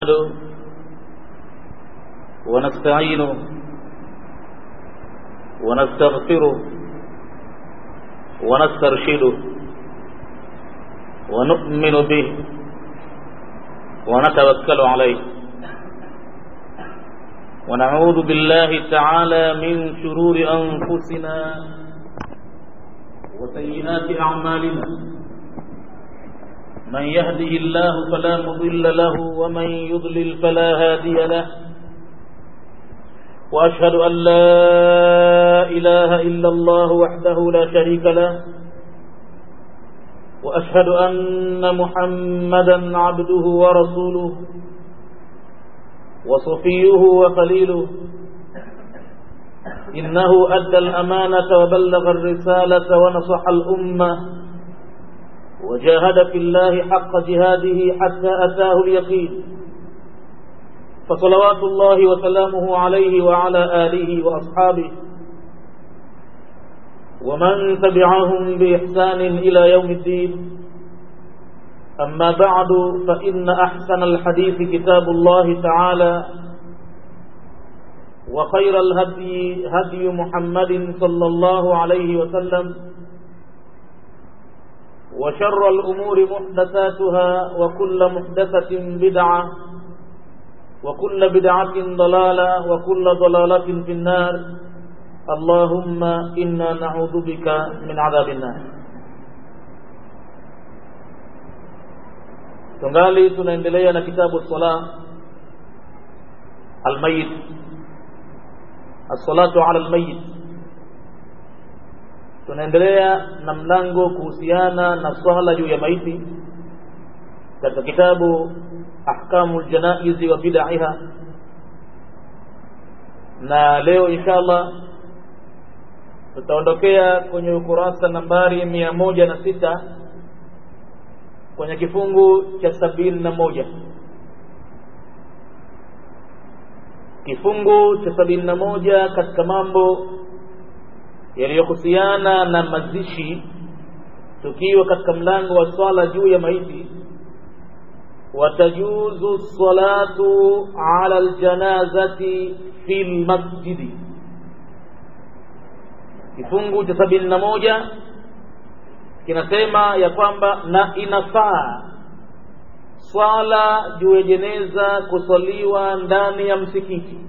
ونستعينه ونستغفره ونسترشده ونؤمن به ونتوكل عليه ونعوذ بالله تعالى من شرور أنفسنا وسيئات أعمالنا من يهده الله فلا مضل له ومن يضلل فلا هادي له وأشهد أن لا إله إلا الله وحده لا شريك له وأشهد أن محمدا عبده ورسوله وصفيه وخليله إنه أدى الأمانة وبلغ الرسالة ونصح الأمة وجاهد في الله حق جهاده حتى أتاه اليقين فصلوات الله وسلامه عليه وعلى آله وأصحابه ومن تبعهم بإحسان إلى يوم الدين أما بعد فإن أحسن الحديث كتاب الله تعالى وخير الهدي هدي محمد صلى الله عليه وسلم وشر الأمور محدثاتها وكل محدثة بدعة وكل بدعة ضلالة وكل ضلالة في النار اللهم إنا نعوذ بك من عذاب النار tungali tunaendelea na kitabu sala almayit assalatu ala almayit tunaendelea na mlango kuhusiana na swala juu ya maiti katika kitabu ahkamu ljanaizi wa bidaiha na leo insha allah tutaondokea kwenye ukurasa nambari mia moja na sita kwenye kifungu cha sabini na moja kifungu cha sabini na moja katika mambo yaliyohusiana na mazishi tukiwa katika mlango wa swala juu ya maiti watajuzu salatu ala aljanazati fi lmasjidi kifungu cha sabini na moja kinasema ya kwamba na inafaa swala juu ya jeneza kuswaliwa ndani ya msikiti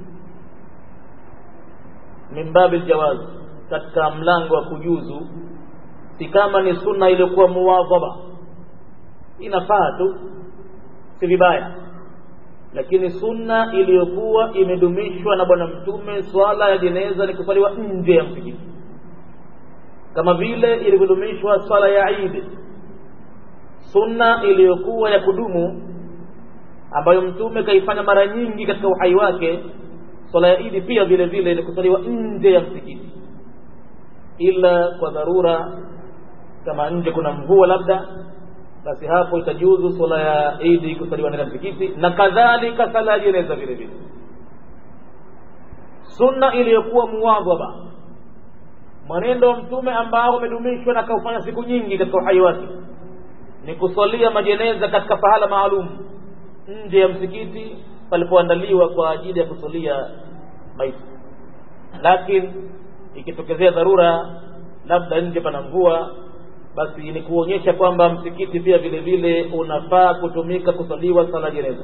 min babi ljawaz katika mlango wa kujuzu si kama ni sunna iliyokuwa muwadhaba inafaa tu si vibaya lakini sunna iliyokuwa imedumishwa na bwana mtume swala ya jeneza ni kuswaliwa nje ya msikiti kama vile ilivyodumishwa swala ya Eid sunna iliyokuwa ya kudumu ambayo mtume kaifanya mara nyingi katika uhai wake swala ya Eid pia vile vile ni kusaliwa nje ya msikiti ila kwa dharura kama nje kuna mvua labda basi hapo itajuzu swala ya Eid kusaliwa ndani ya msikiti na kadhalika sala ya jeneza vile vile sunna iliyokuwa muwadhaba mwenendo wa mtume ambao umedumishwa na kaufanya siku nyingi katika uhai wake ni kusalia majeneza katika pahala maalum nje ya msikiti palipoandaliwa kwa ajili ya kusalia maiti lakini ikitokezea dharura labda nje pana mvua basi ni kuonyesha kwamba msikiti pia vile vile unafaa kutumika kusaliwa sala jeneza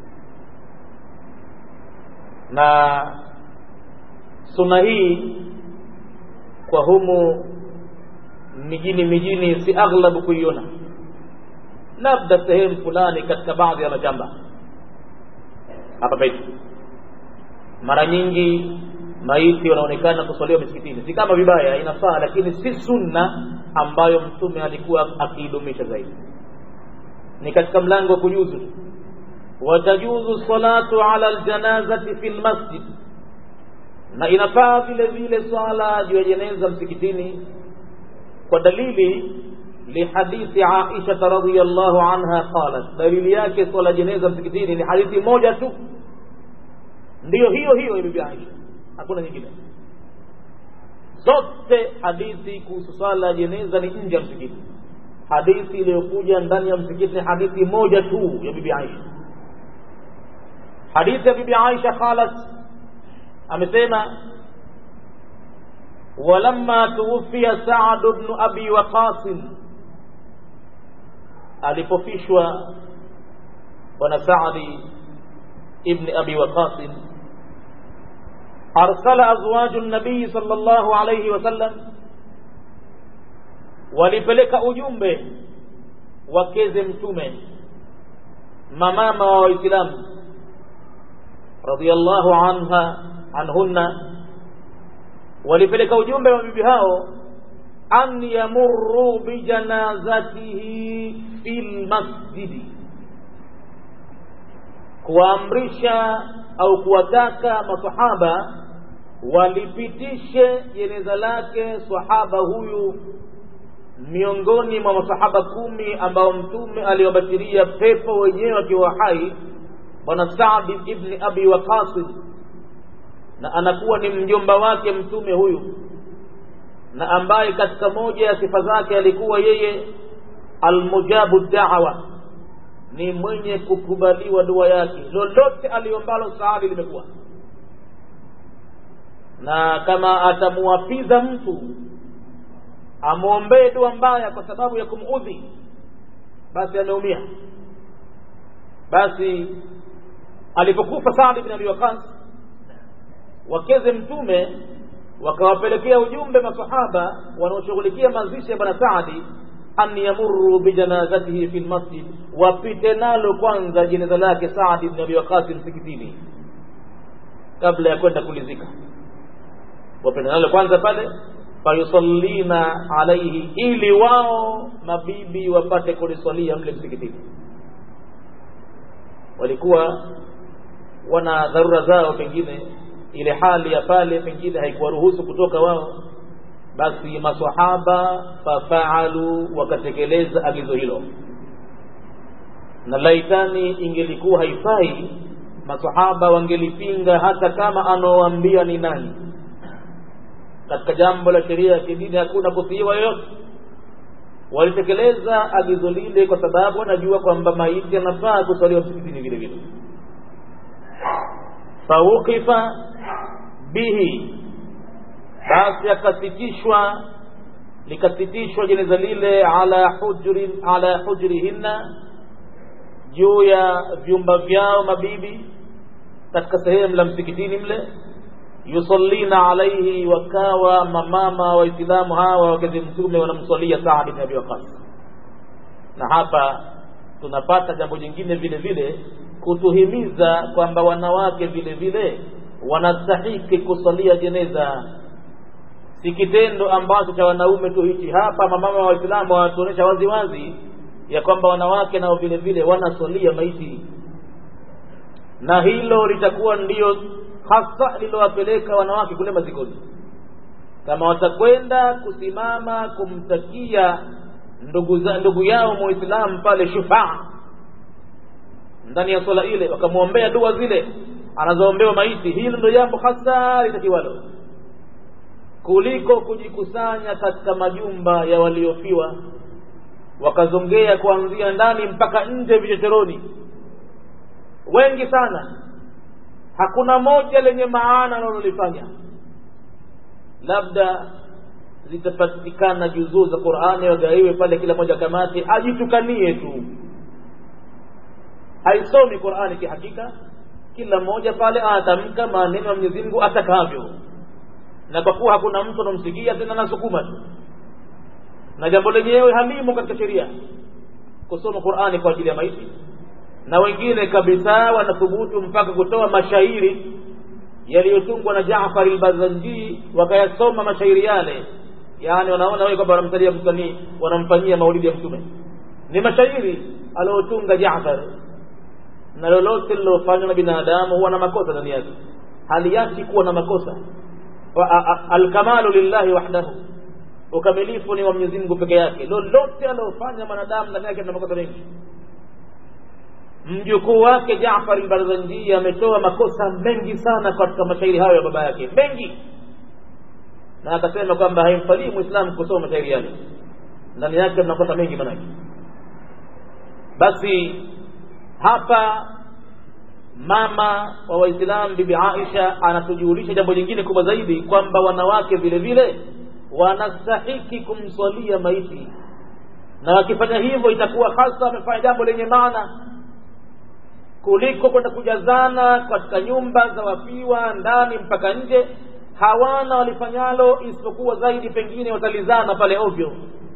na suna hii kwa humu mijini mijini si aghlabu kuiona labda sehemu fulani katika baadhi ya mashamba hapa petu mara nyingi maiti wanaonekana kuswaliwa misikitini si kama vibaya inafaa lakini si sunna ambayo mtume alikuwa akiidumisha zaidi ni katika mlango wa kujuzu watajuzu salatu ala aljanazati fi lmasjid na inafaa vile vile swala juu ya jeneza msikitini kwa dalili lihadithi Aisha radhiyallahu anha qalat, dalili yake swala jeneza msikitini ni hadithi moja tu, ndiyo hiyo hiyo ya bibi Aisha, hakuna nyingine. Zote hadithi kuhusu swala ya jeneza ni nje ya msikiti. Hadithi iliyokuja ndani ya msikiti ni hadithi moja tu ya bibi Aisha hadithi ya bibi aisha qalat amesema walamma tuwufia saad bnu abi waqasin alipofishwa bwana saadi ibni abi waqasin arsala azwaju nabii sal llahu alaihi wasallam walipeleka ujumbe wakeze mtume mamama wa waislamu radhiallahu anha anhunna walipeleka ujumbe wa bibi hao an yamurru bijanazatihi fi lmasjidi kuwaamrisha au kuwataka masahaba walipitishe jeneza lake sahaba huyu miongoni mwa masahaba kumi ambao mtume aliwabashiria pepo wenyewe akiwa hai bwana Saadi ibni Abi Waqasid, na anakuwa ni mjomba wake mtume huyu, na ambaye katika moja ya sifa zake alikuwa yeye almujabu da'wa, ni mwenye kukubaliwa dua yake, lolote aliombalo Saadi limekuwa. Na kama atamuwapiza mtu amwombee dua mbaya kwa sababu ya kumudhi, basi ameumia. Basi alipokufa Saad bin Abi Waqas, wakeze mtume wakawapelekea ujumbe masahaba wanaoshughulikia mazishi ya bwana Saadi, an yamurru bijanazatihi fi lmasjid, wapite nalo kwanza jeneza lake Saadi bin Abi Waqas msikitini kabla ya kwenda kulizika, wapite nalo kwanza pale fayusallina alaihi, ili wao mabibi wapate kuliswalia mle msikitini. Walikuwa wana dharura zao, pengine ile hali ya pale pengine haikuwaruhusu kutoka wao, basi masahaba fafaalu, wakatekeleza agizo hilo. Na laitani ingelikuwa haifai, masahaba wangelipinga hata kama anaoambia ni nani katika jambo la sheria ya kidini hakuna kutiiwa yoyote. Walitekeleza agizo lile kwa sababu wanajua kwamba maiti yanafaa kuswaliwa msikitini vile vile. Fawukifa bihi, basi akasitishwa likasitishwa jeneza lile ala hujrin ala hujrihinna, juu ya vyumba vyao mabibi katika sehemu la msikitini mle yusallina alaihi, wakawa mamama waislamu hawa wakati mtume wanamswalia Saad bin Abi Waqas. Na hapa tunapata jambo jingine vile vile kutuhimiza kwamba wanawake vile vile wanastahiki kusalia jeneza, si kitendo ambacho cha wanaume tu hichi. Hapa mamama wa Waislamu wanatuonyesha wazi wazi ya kwamba wanawake nao vile vile wanasalia maiti, na hilo litakuwa ndiyo hasa lilowapeleka wanawake kule mazikoni. Kama watakwenda kusimama kumtakia ndugu, za, ndugu yao muislamu pale shufaa ndani ya swala ile, wakamwombea dua zile anazoombewa maiti, hilo ndio jambo hasa litakiwalo, kuliko kujikusanya katika majumba ya waliofiwa wakazongea kuanzia ndani mpaka nje vichochoroni, wengi sana hakuna moja lenye maana analolifanya. Labda zitapatikana juzuu za Qur'ani wagaiwe pale, kila moja kamati ajitukanie tu, haisomi Qur'ani kihakika. Kila mmoja pale anatamka maneno ya Mwenyezi Mungu atakavyo, na kwa kuwa hakuna mtu anamsikia tena, nasukuma tu, na jambo lenyewe halimo katika sheria kusoma Qur'ani kwa ajili ya maiti na wengine kabisa wanathubutu mpaka kutoa mashairi yaliyotungwa na Jaafar al-Bazanji wakayasoma mashairi yale, yani wanaona wao kwamba wanamsalia msanii, wanamfanyia maulidi ya Mtume. Ni mashairi aliyotunga Jaafar, na lolote lilofanywa na binadamu huwa na makosa ndani yake, haliachi kuwa na makosa. Alkamalu lillahi wahdahu, ukamilifu ni wa Mwenyezi Mungu peke yake. Lolote alilofanya mwanadamu ndani yake na makosa mengi mjukuu wake Jaafar al-Barzanji ametoa makosa mengi sana katika mashairi hayo ya baba yake mengi, na akasema kwamba haimfalii Muislamu kusoma mashairi yale, ndani yake makosa mengi manake. Basi hapa mama wa waislamu bibi aisha anatujulisha jambo lingine kubwa zaidi kwamba wanawake vile vile wanastahiki kumswalia maiti na wakifanya hivyo itakuwa hasa wamefanya jambo lenye maana kuliko kwenda kujazana katika nyumba za wafiwa ndani mpaka nje hawana walifanyalo isipokuwa zaidi pengine watalizana pale ovyo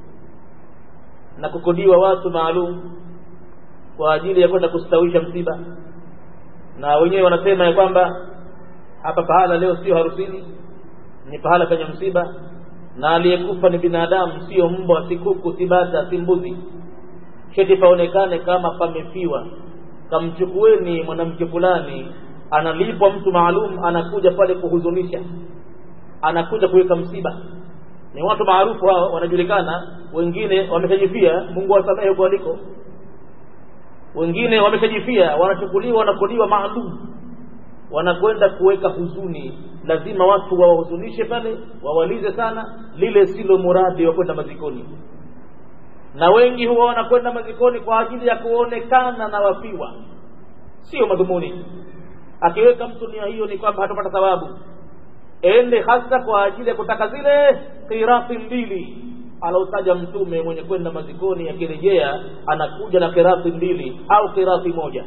na kukodiwa watu maalum kwa ajili ya kwenda kustawisha msiba na wenyewe wanasema ya kwamba hapa pahala leo sio harusini ni pahala penye msiba na aliyekufa ni binadamu sio mbwa si kuku si bata si mbuzi cheti paonekane kama pamefiwa kamchukueni mwanamke fulani analipwa mtu maalum anakuja pale kuhuzunisha anakuja kuweka msiba ni watu maarufu hao wanajulikana wengine wameshajifia mungu wasamehe huko waliko wengine wameshajifia wanachukuliwa wanakodiwa maalum wanakwenda kuweka huzuni lazima watu wawahuzunishe pale wawalize sana lile silo muradi wa kwenda mazikoni na wengi huwa wanakwenda mazikoni kwa ajili ya kuonekana na wafiwa sio madhumuni akiweka mtu nia hiyo ni kwamba hatapata thawabu ende hasa kwa ajili ya kutaka zile kirasi mbili alotaja mtume mwenye kwenda mazikoni akirejea anakuja na kirasi mbili au kirasi moja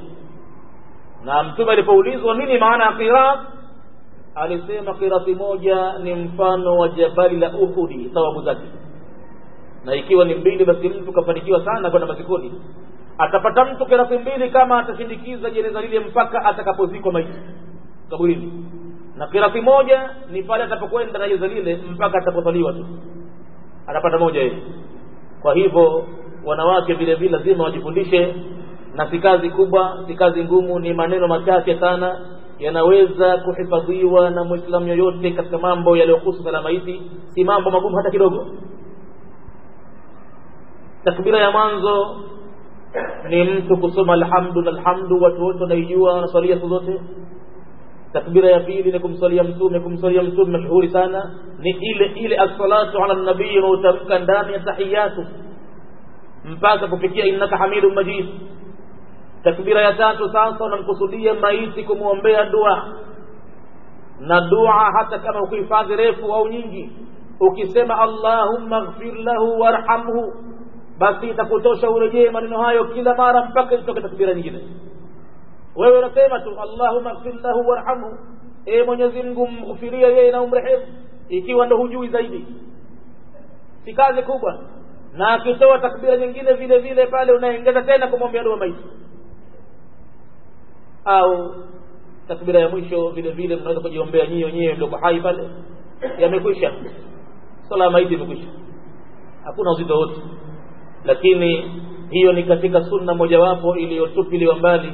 na mtume alipoulizwa nini maana ya kiras alisema kirasi moja ni mfano wa jabali la uhudi thawabu zake na ikiwa ni mbili basi mtu kafanikiwa sana kwenda mazikoni atapata mtu kirasi mbili kama atashindikiza jeneza lile mpaka atakapozikwa maiti kaburini na kirasi moja ni pale atapokwenda na jeneza lile mpaka atapozaliwa tu anapata moja hivi kwa hivyo wanawake vile vile lazima wajifundishe na si kazi kubwa si kazi ngumu ni maneno machache sana yanaweza kuhifadhiwa na mwislamu yoyote katika mambo yaliyohusu sala maiti si mambo magumu hata kidogo takbira ya mwanzo ni mtu kusoma alhamdu na alhamdu watu wote wanaijua wanaswalia siku zote takbira ya pili ni kumswalia mtume kumswalia mtume mashuhuri sana ni ile ile assalatu ala nabii unaotamka ndani ya tahiyatu mpaka kufikia innaka hamidun majid takbira ya tatu sasa unamkusudia maiti kumwombea dua na dua hata kama ukuhifadhi refu au nyingi ukisema allahumma ghfir lahu warhamhu basi itakutosha urejee maneno hayo kila mara mpaka itoke takbira nyingine wewe unasema tu allahumma ghfir lahu warhamhu e mwenyezi mungu mghufiria yeye na umrehemu ikiwa ndo hujui zaidi si kazi kubwa na akitoa takbira nyingine vile vile pale unaongeza tena kumwombea dua maiti au takbira ya mwisho vile vile mnaweza kujiombea nyinyi wenyewe mlioko hai pale yamekwisha swala ya maiti imekwisha hakuna uzito wote lakini hiyo ni katika sunna mojawapo iliyotupiliwa mbali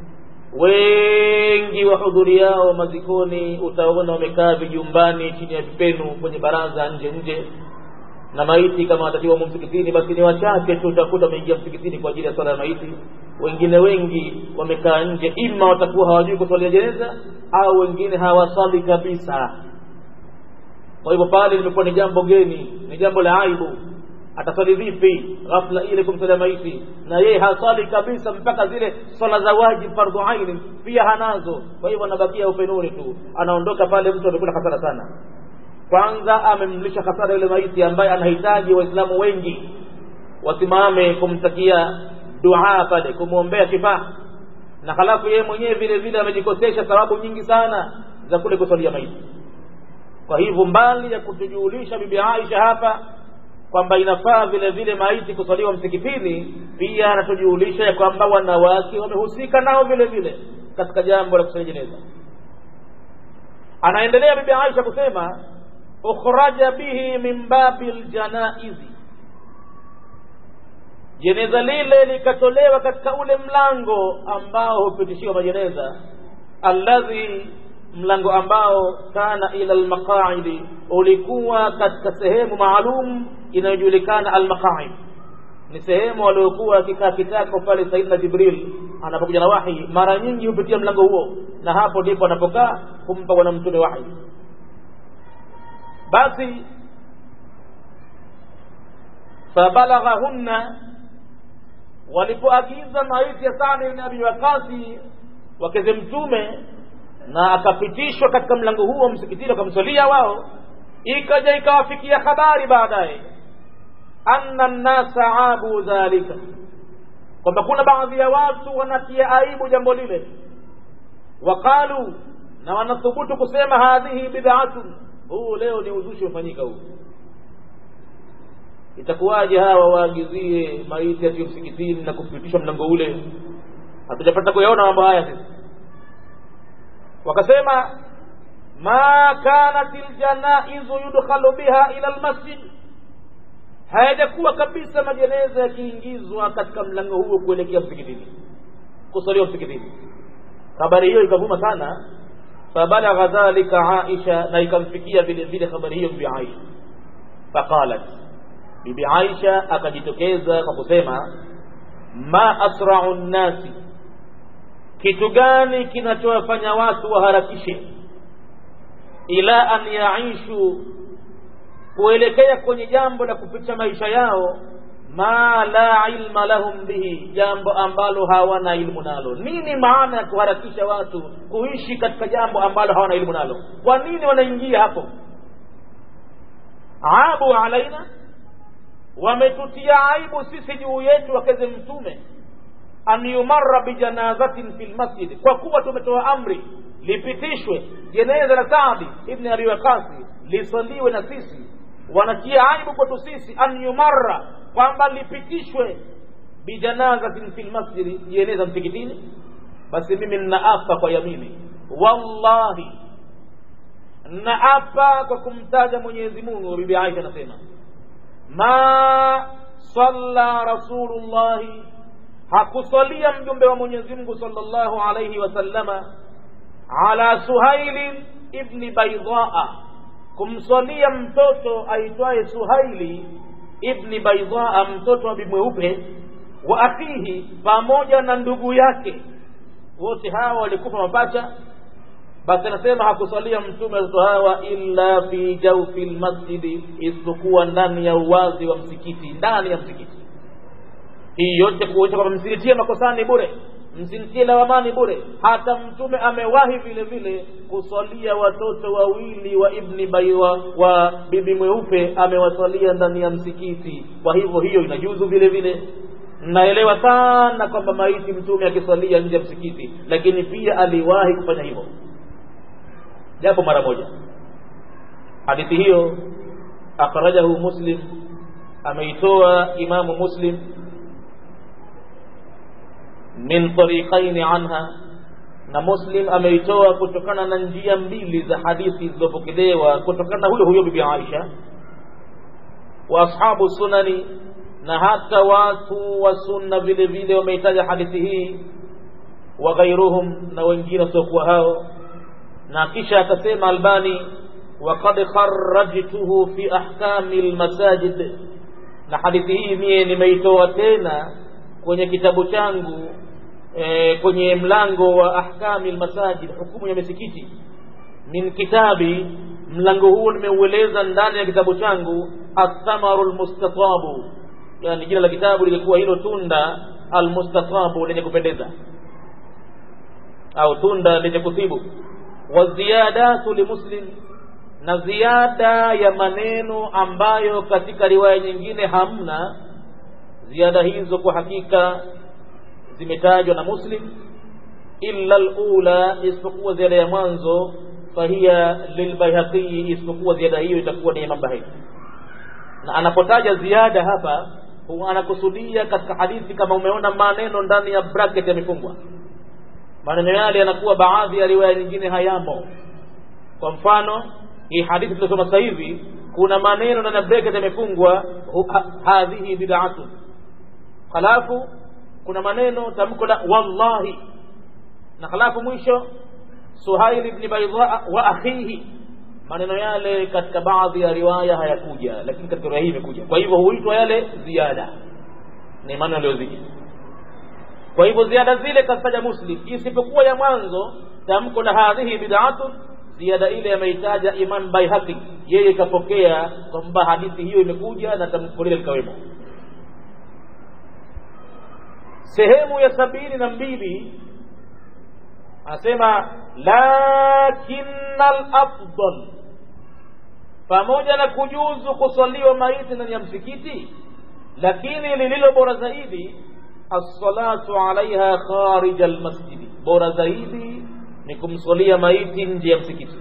wengi wahudhuriao mazikoni utaona wamekaa vijumbani chini ya vipenu kwenye baraza nje nje na maiti kama watatiwa msikitini basi ni wachache tu utakuta wameingia msikitini kwa ajili ya swala ya maiti wengine wengi wamekaa nje ima watakuwa hawajui kuswalia jeneza au wengine hawaswali kabisa kwa hivyo pale limekuwa ni jambo geni ni jambo la aibu ataswali vipi ghafla ile kumsalia maiti na yeye haswali kabisa mpaka zile swala za wajib fardhu aini pia hanazo kwa hivyo anabakia upenuni tu anaondoka pale mtu amekula hasara sana kwanza amemlisha hasara yule maiti ambaye anahitaji waislamu wengi wasimame kumtakia dua pale kumwombea shifaa na halafu yeye mwenyewe vile vile amejikosesha sababu nyingi sana za kule kuswalia maiti kwa hivyo mbali ya kutujulisha bibi Aisha hapa kwamba inafaa vile vile maiti kuswaliwa msikitini pia anatujulisha ya kwamba wanawake wamehusika nao vile vile katika jambo la kuswalia jeneza anaendelea bibi Aisha kusema ukhraja bihi min babi ljanaizi jeneza lile likatolewa katika ule mlango ambao hupitishiwa majeneza alladhi mlango ambao kana ila almaqaidi ulikuwa katika sehemu maalum inayojulikana almaqaid ni sehemu waliokuwa akikaa kitako pale saidna jibril anapokuja na wahi mara nyingi hupitia mlango huo na hapo ndipo anapokaa kumpa bwana mtume wahi basi fabalaghahunna walipoagiza maiti ya Sa'd ibn Abi Waqqas wakeze mtume na akapitishwa katika mlango huo msikitini wakamswalia wao ikaja ikawafikia habari baadaye anna nnasa abu dhalika kwamba kuna baadhi ya watu wanatia aibu jambo lile waqalu na wanathubutu kusema hadhihi bid'atun huu leo ni uzushi umefanyika huu itakuwaje hawa waagizie maiti atiyo msikitini na kupitishwa mlango ule hatujapata kuyaona mambo haya sisi wakasema ma kanat ljanaizu yudkhalu biha ila lmasjid hayajakuwa kabisa majeneza yakiingizwa katika mlango huo kuelekea msikitini kusaliwa msikitini habari hiyo ikavuma sana fabalagha dhalika aisha na ikamfikia vile vile habari hiyo bibi aisha faqalat bibi aisha akajitokeza kwa kusema ma asrau nnasi kitu gani kinachowafanya watu waharakishe ila an yaishu kuelekea kwenye jambo la kupicha maisha yao ma la ilma lahum bihi jambo ambalo hawana ilmu nalo nini maana ya kuharakisha watu kuishi katika jambo ambalo hawana ilmu nalo kwa nini wanaingia hapo abu alaina wametutia aibu sisi juu yetu wakeze mtume an yumarra bijanazatin fi lmasjid kwa kuwa tumetoa amri lipitishwe jeneza la Saadi ibn Abi Waqasi lisaliwe na sisi wanatia aibu kwetu sisi an yumarra kwamba lipitishwe bijanazatin fi lmasjidi jeneza msikitini basi mimi ninaapa kwa yamini wallahi naapa kwa kumtaja Mwenyezi Mungu bibi Aisha anasema ma salla rasulullahi hakusalia mjumbe wa Mwenyezi Mungu sallallahu alayhi wasallama ala Suhaili ibni Baidaa, kumswalia mtoto aitwaye Suhaili ibni Baidaa, mtoto wa bimweupe wa akhihi, pamoja na ndugu yake, wote hawa walikufa mapacha. Basi anasema hakusalia mtume watoto hawa illa fi jaufi lmasjidi, isipokuwa ndani ya uwazi wa msikiti, ndani ya msikiti. Hii yote kuonyesha kwamba msinitie makosani bure msimtie lawamani bure. Hata mtume amewahi vile vile kusalia watoto wawili wa ibni baiwa wa bibi mweupe, amewasalia ndani ya msikiti. Kwa hivyo hiyo inajuzu vile vile. Naelewa sana kwamba maiti mtume akisalia nje ya msikiti, lakini pia aliwahi kufanya hivyo japo mara moja. Hadithi hiyo akhrajahu Muslim, ameitoa Imamu Muslim min tariqaini anha na Muslim ameitoa kutokana na njia mbili za hadithi zilizopokelewa kutokana na huyo huyo bibi Aisha wa ashabu sunani na hata watu wa sunna vile vile wameitaja hadithi hii wa ghairuhum na wengine wasiokuwa hao na kisha akasema Albani waqad kharrajtuhu fi ahkami almasajid na hadithi hii mie nimeitoa tena kwenye kitabu changu e, kwenye mlango wa ahkami almasajid hukumu ya misikiti min kitabi mlango huo nimeueleza ndani ya kitabu changu athamaru almustatabu yani jina la kitabu lilikuwa hilo tunda almustatabu lenye kupendeza au tunda lenye kutibu wa ziyadatu limuslim na ziada ya maneno ambayo katika riwaya nyingine hamna ziada hizo kwa hakika zimetajwa na muslim illa alula isipokuwa ziada ya mwanzo fahiya lilbaihaqi isipokuwa ziada hiyo itakuwa ni imam bahaqi na anapotaja ziada hapa huwa anakusudia katika hadithi kama umeona maneno ndani ya bracket yamefungwa maneno yale yanakuwa baadhi ya riwaya nyingine hayamo kwa mfano hii hadithi tuliosoma sasa hivi kuna maneno ndani ya bracket yamefungwa hadhihi bid'atun halafu kuna maneno tamko la wallahi na halafu mwisho Suhail ibn Baydha wa akhihi maneno yale katika baadhi ya riwaya hayakuja lakini katika riwaya hii imekuja kwa hivyo huitwa yale ziada ni maneno yaliyozidi kwa hivyo ziada zile kataja Muslim isipokuwa ya mwanzo tamko la hadhihi bid'atun ziada ile ameitaja Imam Baihaqi yeye kapokea kwamba hadithi hiyo imekuja na tamko lile likawemo sehemu ya sabini na mbili anasema lakina lafdal pamoja na kujuzu kuswaliwa maiti ndani ya msikiti lakini lililo bora zaidi assalatu alaiha kharija almasjidi bora zaidi ni kumswalia maiti nje ya msikiti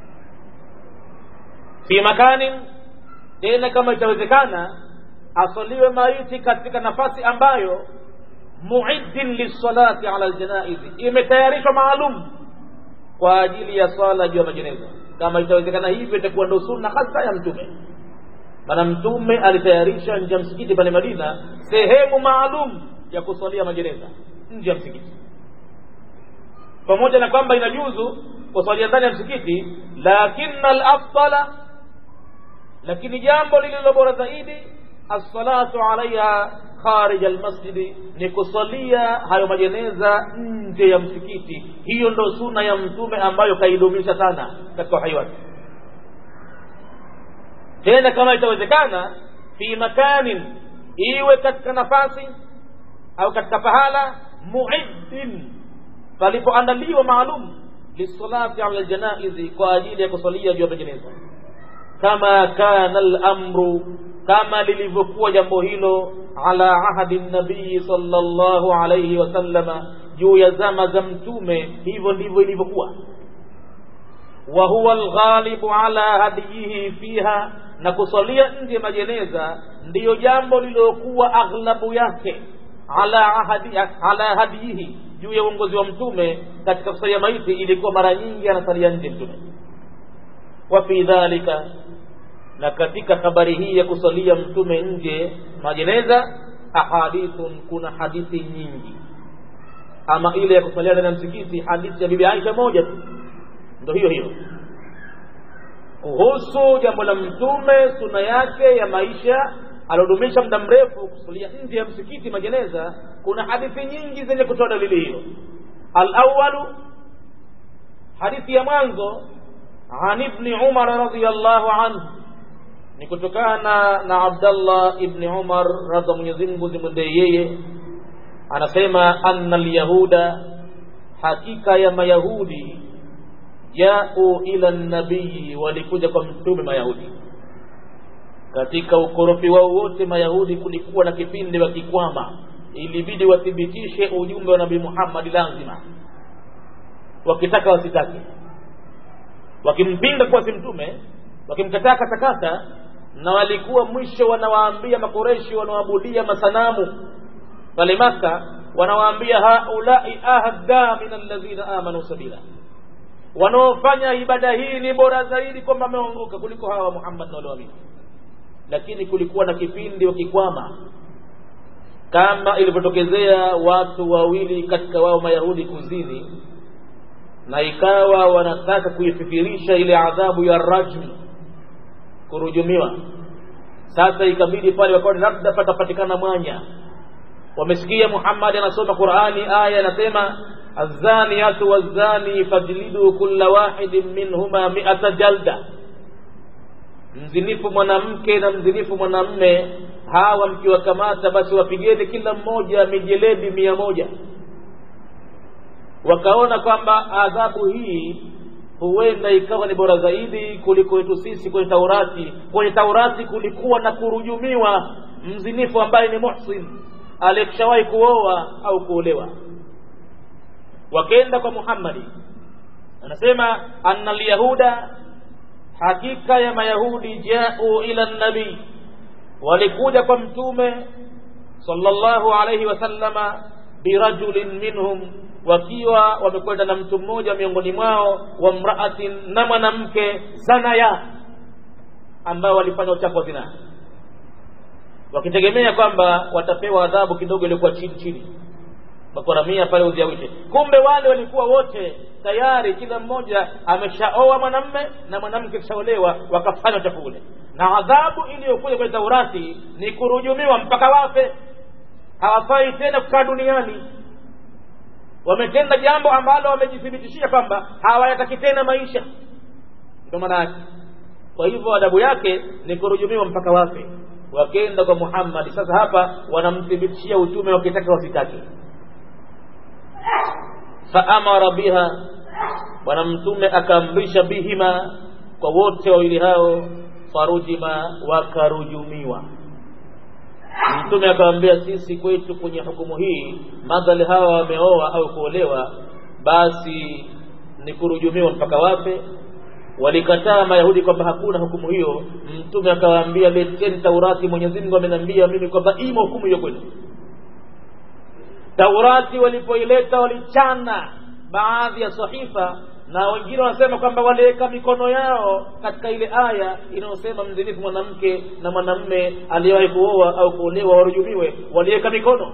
fi makanin tena kama itawezekana aswaliwe maiti katika nafasi ambayo muiddin lissalati ala aljanaizi imetayarishwa maalum kwa ajili ya swala juu ya majeneza kama itawezekana hivyo itakuwa ndo sunna hasa ya mtume maana mtume alitayarisha nje ya msikiti pale madina sehemu maalum ya kuswalia majeneza nje ya msikiti pamoja na kwamba inajuzu kuswalia ndani ya msikiti lakina alafdala lakini jambo lililo bora zaidi assalatu alaiha kharij almasjidi ni kusalia hayo majeneza nje ya msikiti hiyo ndo suna ya mtume ambayo kaidumisha sana katika uhai wake tena kama itawezekana fi makanin iwe katika nafasi au katika pahala muiddin palipoandaliwa maalum lisalati ala ljanaizi kwa ajili ya kusalia juu ya majeneza kama kana lamru kama lilivyokuwa jambo hilo ala ahadi nabii sallallahu alayhi wasallama juu ya zama za mtume hivyo ndivyo ilivyokuwa wa huwa alghalibu ala hadiyihi fiha na kusalia nje majeneza ndiyo jambo lililokuwa aghlabu yake ala ahadi ala hadiyihi juu ya uongozi wa mtume katika kusalia maiti ilikuwa mara nyingi anasalia nje mtume wa fi dhalika na katika habari hii ya kusalia mtume nje majeneza ahadithun kuna hadithi nyingi ama ile ya kusalia ndani ya msikiti hadithi ya bibi Aisha moja tu ndo hiyo hiyo kuhusu jambo la mtume suna yake ya maisha aliodumisha muda mrefu kusalia nje ya msikiti majeneza kuna hadithi nyingi zenye kutoa dalili hiyo alawalu hadithi ya mwanzo an ibni umar radiallahu anhu ni kutokana na Abdallah ibn Umar radha Mwenyezi Mungu zimwendee yeye, anasema anna alyahuda, hakika ya Mayahudi jau ila nabii, walikuja kwa mtume Mayahudi. Katika ukorofi wao wote Mayahudi kulikuwa na kipindi wakikwama, ilibidi wathibitishe ujumbe wa Nabii Muhammad lazima, wakitaka wasitake, wakimpinga kuwa si mtume, wakimkataa katakata na walikuwa mwisho wanawaambia makoreshi wanaoabudia masanamu pale maka wanawaambia haulai ahda min alladhina amanu sabila wanaofanya ibada hii ni bora zaidi kwamba wameongoka kuliko hawa muhammad na walioamini lakini kulikuwa na kipindi wakikwama kama ilivyotokezea watu wawili katika wao mayahudi kuzini na ikawa wanataka kuifikirisha ile adhabu ya rajmu kurujumiwa sasa ikabidi pale wakaona labda patapatikana mwanya wamesikia muhammadi anasoma qurani aya anasema azaniyatu wazani fajlidu kulla wahidin minhuma miata jalda mzinifu mwanamke na mzinifu mwanamme hawa mkiwakamata basi wapigeni kila mmoja mijeledi mia moja wakaona kwamba adhabu hii huenda ikawa ni bora zaidi kuliko yetu sisi kwenye taurati kwenye taurati kulikuwa na kurujumiwa mzinifu ambaye ni muhsin aliyeshawahi kuoa au kuolewa wakenda kwa muhammadi anasema anna lyahuda hakika ya mayahudi jau ila nabii walikuja kwa mtume sallallahu alayhi wasallama birajulin minhum wakiwa wamekwenda na mtu mmoja miongoni mwao wa mraatin na mwanamke zanaya ambao walifanya uchafu wa zinaa wakitegemea kwamba watapewa adhabu kidogo iliyokuwa chini chini makoramia pale uziawishe kumbe wale walikuwa wote tayari kila mmoja ameshaoa mwanamme na mwanamke kishaolewa wakafanya uchafu ule na adhabu iliyokuja kwenye taurati ni kurujumiwa mpaka wafe hawafai tena kukaa duniani wametenda jambo ambalo wamejithibitishia kwamba hawayataki tena maisha ndio maana yake kwa hivyo adabu yake ni kurujumiwa mpaka wafe wakenda kwa muhammadi sasa hapa wanamthibitishia utume wakitaka wasitaki faamara biha bwana mtume akaamrisha bihima kwa wote wawili hao farujima wakarujumiwa mtume akawambia sisi kwetu kwenye hukumu hii madhali hawa wameoa au kuolewa basi ni kurujumiwa mpaka wape walikataa mayahudi kwamba hakuna hukumu hiyo mtume akawaambia leteni taurati mwenyezi mungu ameniambia mimi kwamba imo hukumu hiyo kwenu taurati walipoileta walichana baadhi ya sahifa na wengine wanasema kwamba waliweka mikono yao katika ile aya inayosema mzinifu mwanamke na mwanamme aliyewahi kuoa au kuolewa warujumiwe waliweka mikono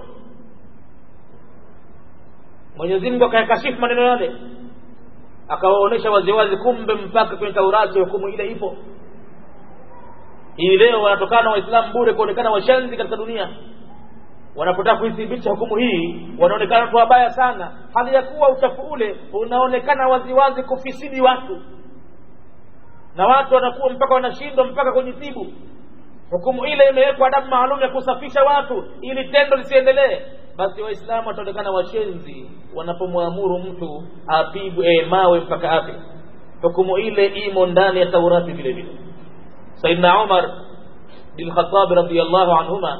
mwenyezi mungu akayakashifu maneno yale akawaonyesha waziwazi kumbe mpaka kwenye taurati hukumu ile ipo hii leo wanatokana waislamu bure kuonekana washenzi katika dunia wanapotaka kuithibitisha hukumu hii wanaonekana watu wabaya sana hali ya kuwa uchafu ule unaonekana waziwazi kufisidi watu na watu wanakuwa mpaka wanashindwa mpaka kujitibu hukumu ile imewekwa adabu maalum ya kusafisha watu ili tendo lisiendelee basi waislamu wataonekana washenzi wanapomwamuru mtu apigwe e, mawe mpaka afe hukumu ile imo ndani ya taurati vile vile saidna umar bin khatabi radiallahu anhuma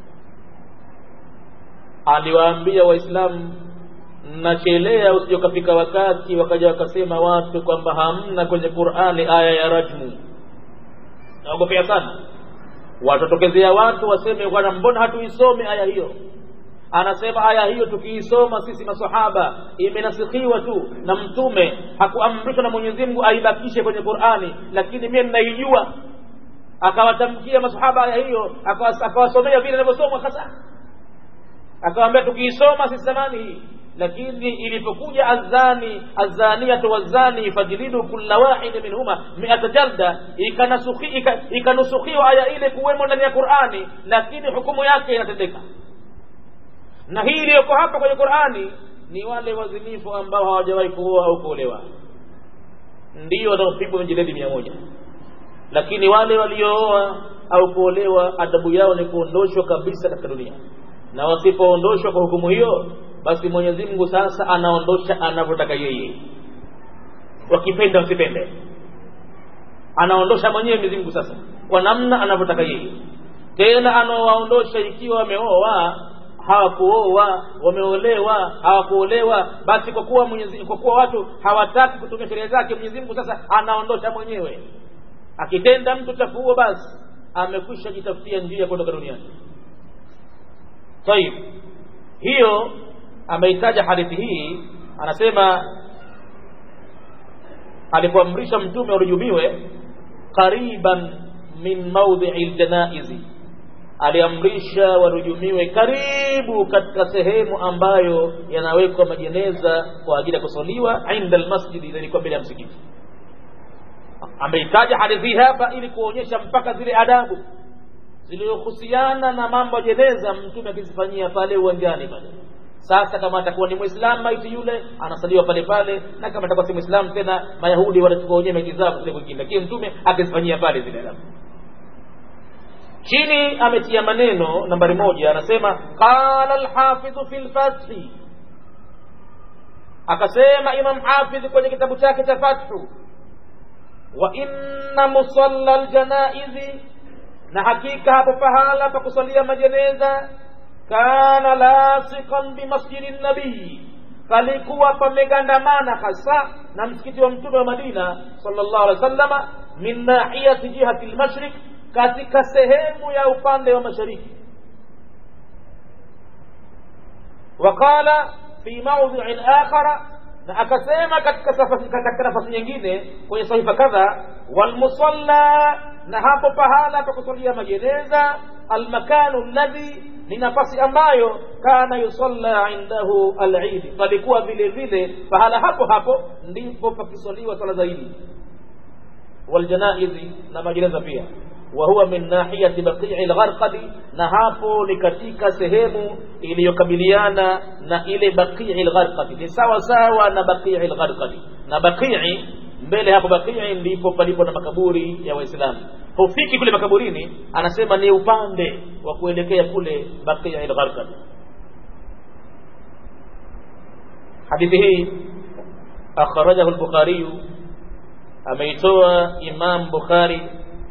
aliwaambia waislamu nachelea usije ukafika wakati wakaja wakasema watu kwamba hamna kwenye qurani aya ya rajmu naogopea sana watatokezea watu waseme bwana mbona hatuisome aya hiyo anasema aya hiyo tukiisoma sisi masahaba imenasikhiwa tu na mtume hakuamrishwa na mwenyezi mungu aibakishe kwenye qurani lakini mie ninaijua akawatamkia masahaba aya hiyo akawasomea vile inavyosomwa hasa akawambia tukiisoma sisi zamani hii lakini ilipokuja azani azaniyatu wazani fajlidu kulla wahidi minhuma miata jalda ikanusukhiwa aya ile kuwemo ndani ya qurani lakini hukumu yake inatendeka na hii iliyoko hapa kwenye qurani ni wale wazinifu ambao hawajawahi kuoa au kuolewa ndio wanaopigwa mijiledi mia moja lakini wale waliooa au kuolewa adabu yao ni kuondoshwa kabisa katika dunia na wasipoondoshwa kwa hukumu hiyo basi mwenyezi mungu sasa anaondosha anavyotaka yeye wakipenda wasipende anaondosha mwenyewe mwenyezi mungu sasa kwa namna anavyotaka yeye tena anawaondosha ikiwa wameoa hawakuoa wameolewa hawakuolewa basi kwa kuwa mwenyezi kwa kuwa watu hawataki kutumia sheria zake mwenyezi mungu sasa anaondosha mwenyewe akitenda mtu chafu huo basi amekwisha jitafutia njia ya kuondoka duniani tayib hiyo ameitaja hadithi hii anasema alipoamrisha mtume warujumiwe qariban min maudhii ljanaizi aliamrisha warujumiwe karibu katika sehemu ambayo yanawekwa majeneza kwa ajili ya kusaliwa inda lmasjidi ilikuwa mbele ya msikiti ameitaja hadithi hapa ili kuonyesha mpaka zile adabu zilizohusiana na mambo ya jeneza mtume akizifanyia pale uwanjani pale sasa kama atakuwa ni mwislamu maiti yule anasaliwa pale pale na kama atakuwa si mwislamu tena mayahudi watachukua wenyewe maiti zao kule kwingine lakini mtume akizifanyia pale zile adabu chini ametia maneno nambari moja anasema qala alhafidhu fi lfathi akasema imam hafidh kwenye kitabu chake cha fathu wa inna musalla ljanaizi na hakika hapo pahala pa kusalia majeneza kana lasiqan bimasjidi nabii palikuwa pamegandamana hasa na msikiti wa mtume wa madina sallallahu alaihi wasallama min nahiyati jihati lmashrik katika sehemu ya upande wa mashariki waqala fi maudhiin akhara na akasema katika katika nafasi nyingine kwenye sahifa kadha walmusalla na hapo pahala pa kusalia majeneza almakanu alladhi ni nafasi ambayo kana yusalla indahu alidi palikuwa vile vile pahala hapo hapo ndipo pakisaliwa sala zaidi waljanaizi na majeneza pia وهو من ناحية بقيع الغرقد na hapo ni katika sehemu iliyokabiliana na ile baqii lgharqadi ni sawa sawa na baqii lgharqadi na baqii mbele hapo baqii ndipo palipo na makaburi ya waislamu hufiki kule makaburini anasema ni upande wa kuelekea kule baqii lgharqadi hadithi hii akhrajahu al-bukhari ameitoa imam bukhari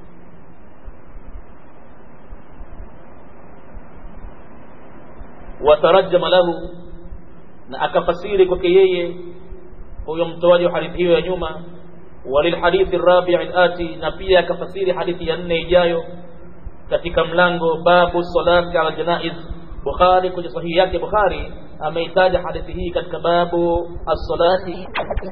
watarajama lahu na akafasiri kwake yeye huyo mtoaji wa hadithi hiyo ya nyuma walilhadithi rabii ati na pia akafasiri hadithi ya nne ijayo katika mlango babu salati ala janaiz bukhari kwenye sahihi yake bukhari ameitaja hadithi hii katika babu as-salati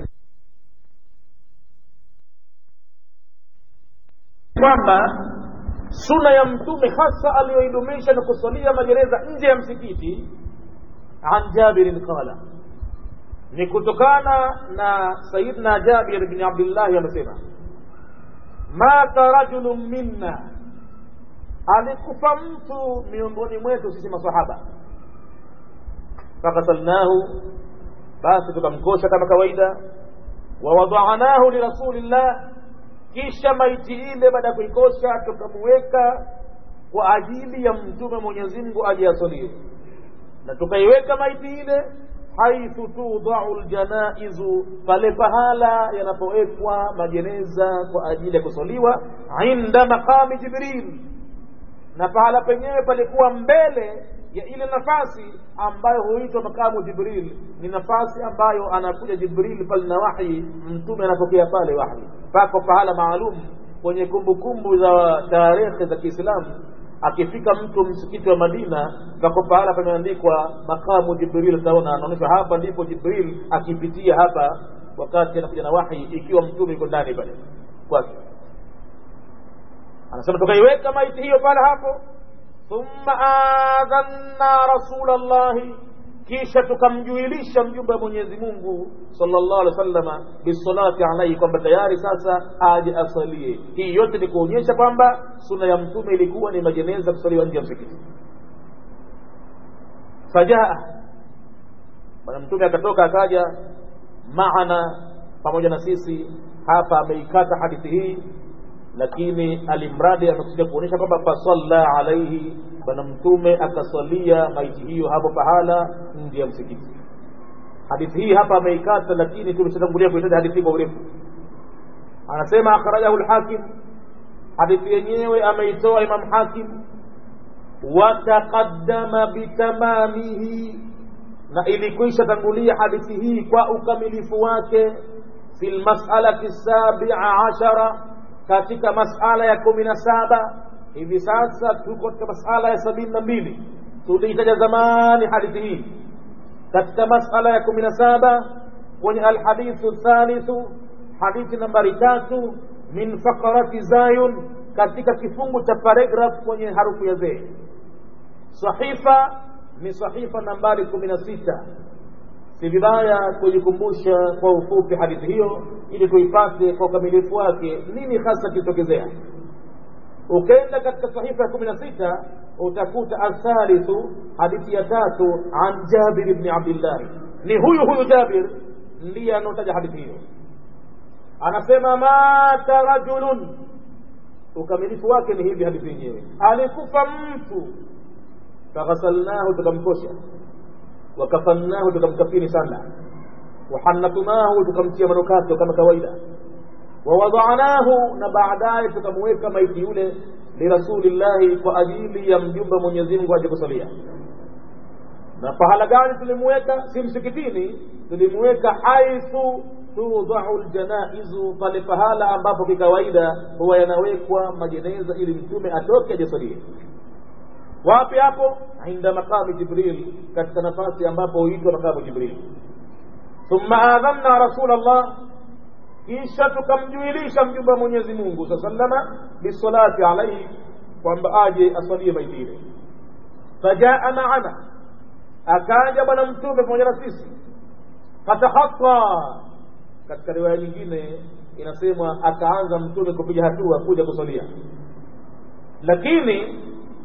kwamba suna ya mtume hasa aliyoidumisha na kusalia magereza nje ya msikiti an jabirin qala ni kutokana na sayidna jabir bni abdillahi amesema mata rajulun minna alikufa mtu miongoni mwetu sisi masahaba fakasalnahu basi tukamkosha kama kawaida wawadanahu lirasulillah kisha maiti ile baada ya kuikosha tukamuweka kwa ajili ya mtume mwenyezi mungu aje asalie na tukaiweka maiti ile haithu tudau ljanaizu pale pahala yanapowekwa majeneza kwa ajili ya kusaliwa inda maqami jibril na pahala penyewe palikuwa mbele ya ile nafasi ambayo huitwa makamu jibril ni nafasi ambayo anakuja jibril pale na wahyi mtume anapokea pale wahyi pako pahala maalum kwenye kumbukumbu za tarehe za kiislamu akifika mtu msikiti wa madina pako pahala pameandikwa makamu jibril utaona anaonyesha hapa ndipo jibril akipitia hapa wakati anakuja na wahyi ikiwa mtume yuko ndani pale kwake anasema tukaiweka maiti hiyo pale hapo thumma adhanna rasulallahi kisha tukamjuilisha mjumbe wa mwenyezi mungu sallallahu alaihi wasallama bisalati alaihi kwamba tayari sasa aje asalie hii yote ni kuonyesha kwamba suna ya mtume ilikuwa ni majeneza kusaliwa nje ya msikiti fajaa bwana mtume akatoka akaja maana pamoja na sisi hapa ameikata hadithi hii lakini alimradi amekusudia kuonyesha kwamba fasalla alaihi bwana mtume akasalia maiti hiyo hapo pahala nje ya msikiti hadithi hii hapa ameikata lakini tumeshatangulia kuitaja hadithi kwa urefu anasema akhrajahu lhakim hadithi yenyewe ameitoa imam hakim wataqaddama bitamamihi na ilikwisha tangulia hadithi hii kwa ukamilifu wake fi lmasalati sabia ashara katika masala ya kumi na saba hivi sasa tuko katika masala ya sabini na mbili tuliitaja zamani hadithi hii katika masala ya kumi na saba kwenye alhadithu thalithu hadithi nambari tatu min fakarati zayun katika kifungu cha paragraph kwenye harufu ya zee sahifa ni sahifa nambari kumi na sita si vibaya kujikumbusha kwa ufupi hadithi hiyo ili tuipate kwa ukamilifu wake nini hasa kilitokezea ukenda katika sahifa ya kumi na sita utakuta athalithu hadithi ya tatu an jabir bni abdillahi ni huyu huyu jabir ndiye anaotaja hadithi hiyo anasema mata rajulun ukamilifu wake ni hivi hadithi yenyewe alikufa mtu faghasalnahu tukamkosha wakafannahu tukamkafini sana wahanatunahu tukamtia manukato kama kawaida wawadanahu na baadaye tukamweka maiti yule lirasulillahi kwa ajili ya mjumbe mwenyezi mungu aje kusalia na pahala gani tulimweka si msikitini tulimweka haithu tudau ljanaizu pale pahala ambapo kikawaida huwa yanawekwa majeneza ili mtume atoke ajasalie wapi hapo inda maqami jibril katika nafasi ambapo huitwa maqamu jibril thumma adhanna rasul llah kisha tukamjuilisha mjumbe wa mwenyezi mungu saa salama bisalati alaihi kwamba aje asalie maiti ile fajaa maana akaja bwana mtume pamoja na sisi fatakhata katika riwaya nyingine inasemwa akaanza mtume kupiga hatua kuja kusalia lakini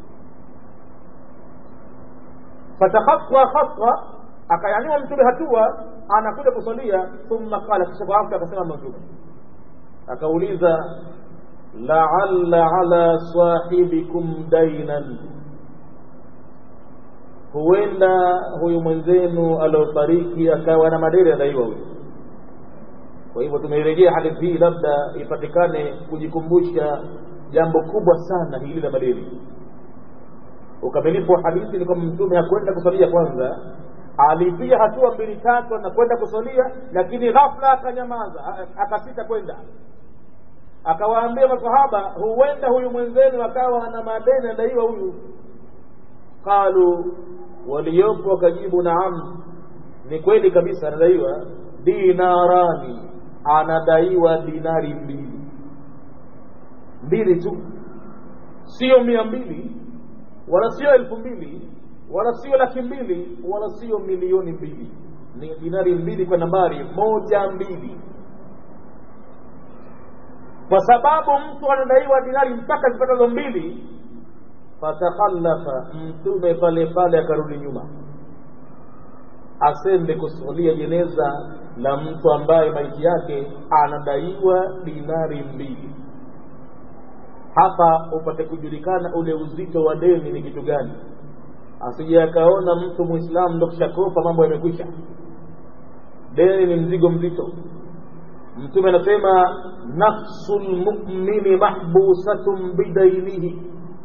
fatakhatwa khatwa akayanyua mtume hatua anakuja kusalia thumma qala kisha kwa afya akasema mtume akauliza laalla ala sahibikum dainan huenda huyu mwenzenu aliofariki akawa na madeni adaiwa huyu kwa hivyo tumeirejea hadithi hii labda ipatikane kujikumbusha jambo kubwa sana hili la madeni ukamilifu wa hadithi ni kwamba mtume hakwenda kusalia kwanza alipia hatua mbili tatu anakwenda kusalia lakini ghafla akanyamaza akasita kwenda akawaambia masahaba huenda huyu mwenzenu akawa ana madeni adaiwa huyu qalu waliopo wakajibu naam ni kweli kabisa anadaiwa dinarani anadaiwa dinari mbili mbili tu sio mia mbili wala sio elfu mbili wala sio laki mbili wala sio milioni mbili ni dinari mbili kwa nambari moja mbili kwa sababu mtu anadaiwa dinari mpaka zipatazo mbili fatakhallafa mtume pale pale akarudi nyuma asende kusulia jeneza la mtu ambaye maiti yake anadaiwa dinari mbili hapa upate kujulikana ule uzito wa deni ni kitu gani asije akaona mtu muislamu ndo kishakopa mambo yamekwisha deni ni mzigo mzito mtume anasema nafsu lmumini mahbusatun bidainihi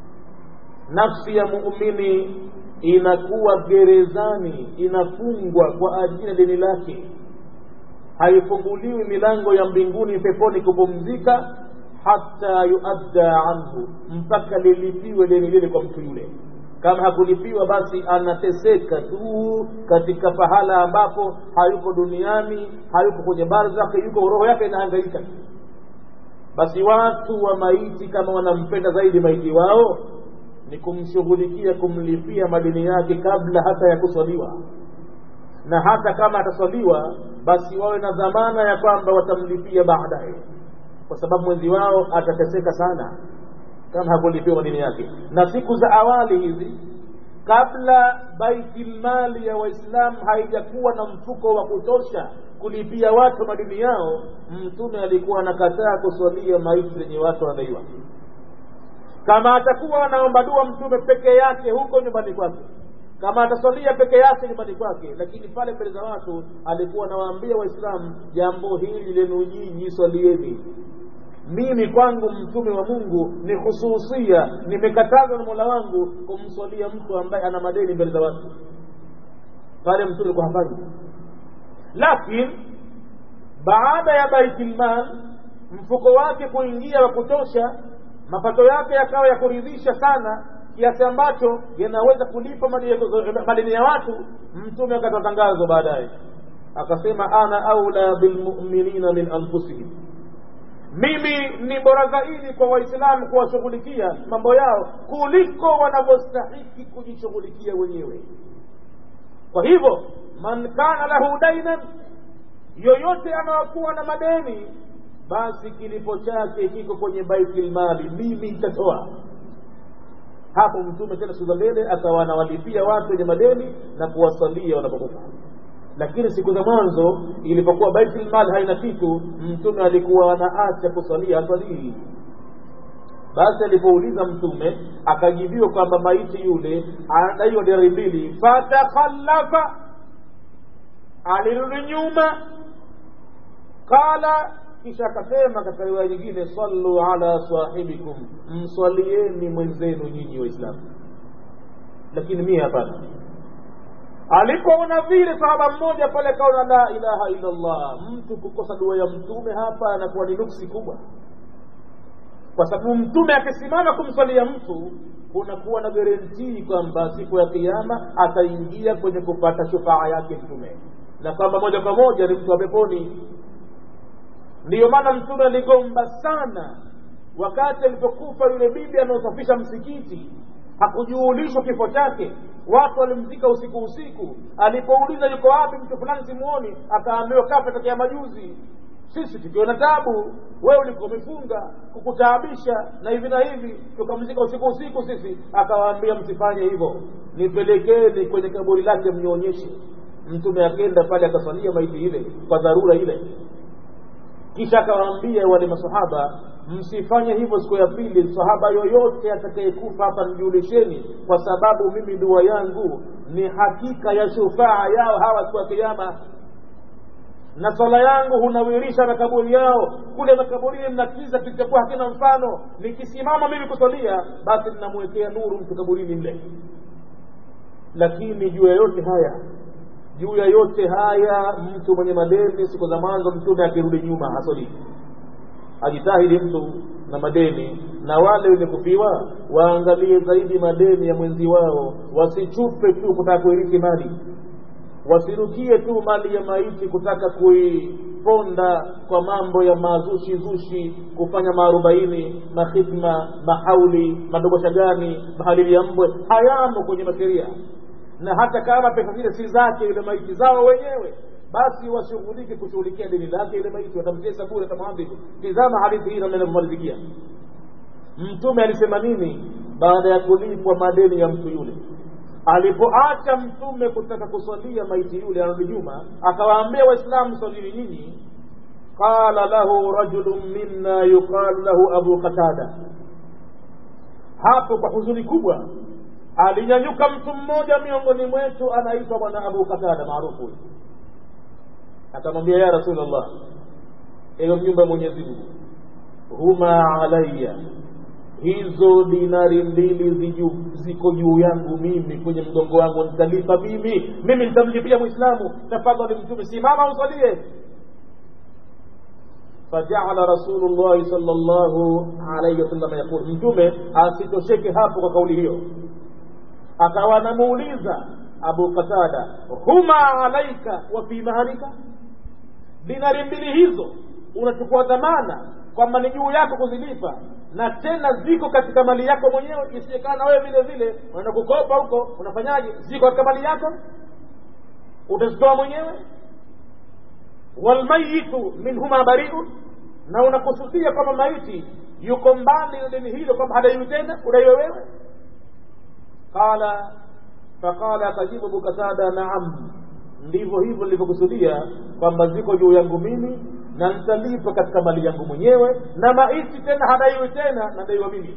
nafsi ya muumini inakuwa gerezani inafungwa kwa ajili ya deni lake haifunguliwi milango ya mbinguni peponi kupumzika hata yuadda anhu mpaka lilipiwe deni lile kwa mtu yule kama hakulipiwa basi anateseka tu katika pahala ambapo hayuko duniani hayuko kwenye barzakhi yuko roho yake inahangaika basi watu wa maiti kama wanampenda zaidi maiti wao ni kumshughulikia kumlipia madeni yake kabla hata ya kuswaliwa na hata kama ataswaliwa basi wawe na dhamana ya kwamba watamlipia baadaye kwa sababu mwenzi wao atateseka sana kama hakulipiwa madeni yake na siku za awali hizi kabla baitilmali ya waislamu haijakuwa na mfuko wa kutosha kulipia watu madini yao mtume alikuwa anakataa kuswalia maiti zenye watu wanadaiwa kama atakuwa anaomba dua mtume peke yake huko nyumbani kwake kama ataswalia peke yake nyumbani kwake lakini pale mbele za watu alikuwa anawaambia waislamu jambo hili lenu nyinyi swalieni mimi kwangu mtume wa mungu ni hususia nimekatazwa na mola wangu kumswalia mtu ambaye ana madeni mbele za watu pale mtume alikuwa hafanyi lakini baada ya baitilmal mfuko wake kuingia wa kutosha mapato yake yakawa ya kuridhisha sana kiasi ambacho yanaweza kulipa madeni ya watu mtume akatoa tangazo baadaye akasema ana aula bilmuminina min anfusihim mimi ni bora zaidi kwa waislamu kuwashughulikia mambo yao kuliko wanavyostahiki kujishughulikia wenyewe kwa hivyo man kana lahu dainan yoyote anayokuwa na madeni basi kilipo chake kiko kwenye baitilmali mimi nitatoa hapo mtume tena siku za mbele akawa anawalipia watu wenye madeni na kuwasalia wanapokufa lakini siku za mwanzo ilipokuwa baitilmal haina kitu mtume alikuwa anaacha kusalia hasalii basi alipouliza mtume akajibiwa kwamba maiti yule anadaiwa dinari mbili fatakhallafa alirudi nyuma qala kisha akasema katika riwaya nyingine sallu ala sahibikum mswalieni mwenzenu nyinyi waislamu lakini mie hapana alipoona vile sahaba mmoja pale akaona la ilaha illa allah mtu kukosa dua ya mtume hapa anakuwa ni nuksi kubwa kwa sababu mtume akisimama kumswalia mtu kunakuwa na garantii kwamba siku ya kiama ataingia kwenye kupata shufaa yake mtume na kwamba moja kwa moja ni mtu wa peponi ndiyo maana mtume aligomba sana wakati alipokufa yule bibi anaosafisha msikiti hakujuulishwa kifo chake watu walimzika usiku usiku alipouliza yuko wapi mtu fulani simuoni akaambiwa kafa tokea majuzi sisi tukiwa na tabu wewe ulikuwa umefunga kukutaabisha na hivi na hivi tukamzika usiku usiku sisi akawaambia msifanye hivyo nipelekeni kwenye kaburi lake mnionyeshe mtume akenda pale akasalia maiti ile kwa dharura ile kisha akawaambia wale masahaba msifanye hivyo siku ya pili sahaba yoyote atakayekufa hapa mjulisheni kwa sababu mimi dua yangu ni hakika ya shufaa yao hawa siku ya kiama na swala yangu hunawirisha makaburi yao kule makaburini mnakiza kilichokuwa hakina mfano nikisimama mimi kusalia basi ninamwekea nuru mtu kaburini mle lakini juu ya yote haya juu ya yote haya mtu mwenye madeni siku za mwanzo mtume akirudi nyuma hasoli ajitahidi mtu na madeni na wale wenye kufiwa waangalie zaidi madeni ya mwenzi wao wasichupe tu kutaka kuirithi mali wasirukie tu mali ya maiti kutaka kuiponda kwa mambo ya mazushi zushi kufanya maarobaini mahidma mahauli madogosha gani mahalili ya mbwe hayamo kwenye masheria na hata kama pesa zile si zake ile maiti zao wenyewe basi washughulike kushughulikia deni lake ile maiti watamtesa bure watamwadhibu tizama hadithi hii namna inavyomalizikia mtume alisema nini baada ya kulipwa madeni ya mtu yule alipoacha mtume kutaka kuswalia maiti yule arudi nyuma akawaambia waislamu swalini nyinyi qala lahu rajulun minna yuqalu lahu abu qatada hapo kwa huzuni kubwa alinyanyuka mtu mmoja miongoni mwetu anaitwa bwana abu qatada maarufu akamwambia ya rasulllah ewe mjumbe wa mwenyezi mungu huma alaya hizo dinari mbili ziko juu yangu mimi kwenye mgongo wangu nitalipa mimi mimi nitamlipia mwislamu tafadhali mtume simama usalie fajaala rasulullahi sal llahu alaihi wasallam yaqul mtume asitosheke hapo kwa kauli hiyo akawa anamuuliza abu qatada huma alaika wa fi mahalika dinari mbili hizo unachukua dhamana kwamba ni juu yako kuzilipa na tena ziko katika mali yako mwenyewe isiekana wewe vile vile unaenda kukopa huko unafanyaje ziko katika mali yako utazitoa mwenyewe walmayitu minhuma bariun na unakusudia kwamba maiti yuko mbali na deni hilo kwamba hadaiwi tena udaiwe wewe qala faqala akajibu bukatada naam ndivyo hivyo nilivyokusudia kwamba ziko juu yangu mimi na nitalipa katika mali yangu mwenyewe na maiti tena hadaiwi tena nadaiwa mimi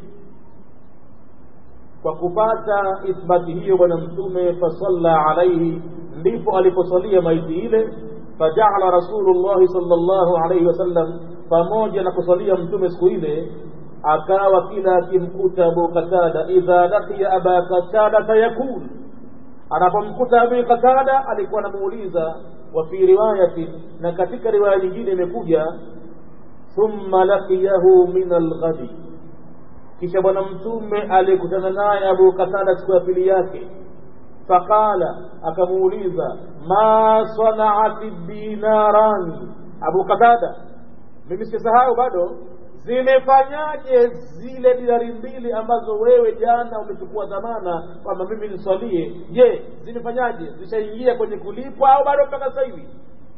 kwa kupata ithbati hiyo bwana mtume fasalla alaihi ndipo aliposalia maiti ile fajaala rasulullahi sal llahu alaihi wasallam pamoja na kusalia mtume siku ile akawa kila akimkuta abu qatada idha laqiya aba qatada fayaqul anapomkuta abi qatada alikuwa anamuuliza wa fi riwayatin na katika riwaya nyingine imekuja thumma laqiyahu min alghadi kisha bwana mtume aliyekutana naye abu qatada siku ya pili yake faqala akamuuliza ma sanaati dinarani abu qatada mimi sisahau bado zimefanyaje zile dinari mbili ambazo wewe jana umechukua dhamana kwamba mimi niswalie je zimefanyaje zishaingia kwenye kulipwa au bado mpaka sasa hivi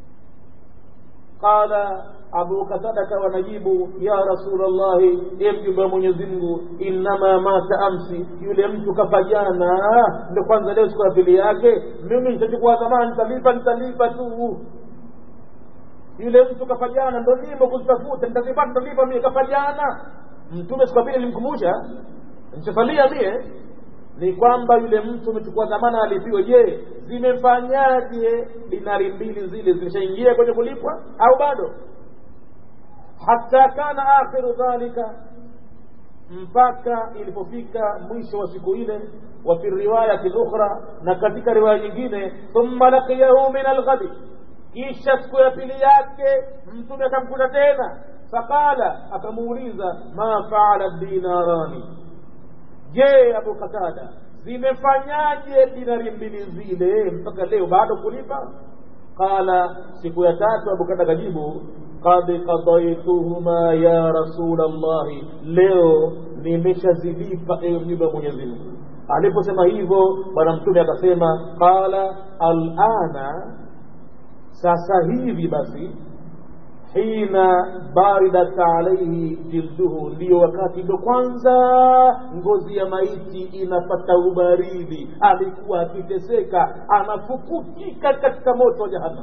qala abu qatada akawa najibu ya rasulllahi e mjumbe wa mwenyezi mungu innama mata amsi yule mtu kafa jana ndo kwanza leo siku ya pili yake mimi nitachukua dhamana nitalipa nitalipa tu yule mtu kafa jana ndo nimo kuzitafuta nitazipata nitalipa mie kafa jana mtume siku ya pili nilimkumbusha nichasalia mie ni kwamba yule mtu umechukua dhamana alipiwe je zimefanyaje dinari mbili zile zimeshaingia kwenye kulipwa au bado hata kana akhiru dhalika mpaka ilipofika mwisho wa siku ile wa fi riwayati lukhra na katika riwaya nyingine thumma laqiyahu min alghadi kisha siku ya pili yake mtume akamkuta tena faqala akamuuliza ma faala dinarani je abu qatada zimefanyaje dinari mbili zile mpaka leo bado kulipa qala siku ya tatu abu qatada kajibu qad qadaituhuma ya rasul llahi leo nimeshazilipa ewe mjumbe wa mwenyezi mungu aliposema hivyo bwana mtume akasema qala alana sasa hivi basi hina baridat alaihi jilduhu ndiyo wakati ndo kwanza ngozi ya maiti inapata ubaridi alikuwa akiteseka anafukutika katika moto wa jahannam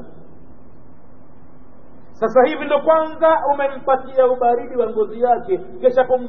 sasa hivi ndo kwanza umempatia ubaridi wa ngozi yake kesha pumzika sasa hivi ofwe sasa ushamwondolea mzigo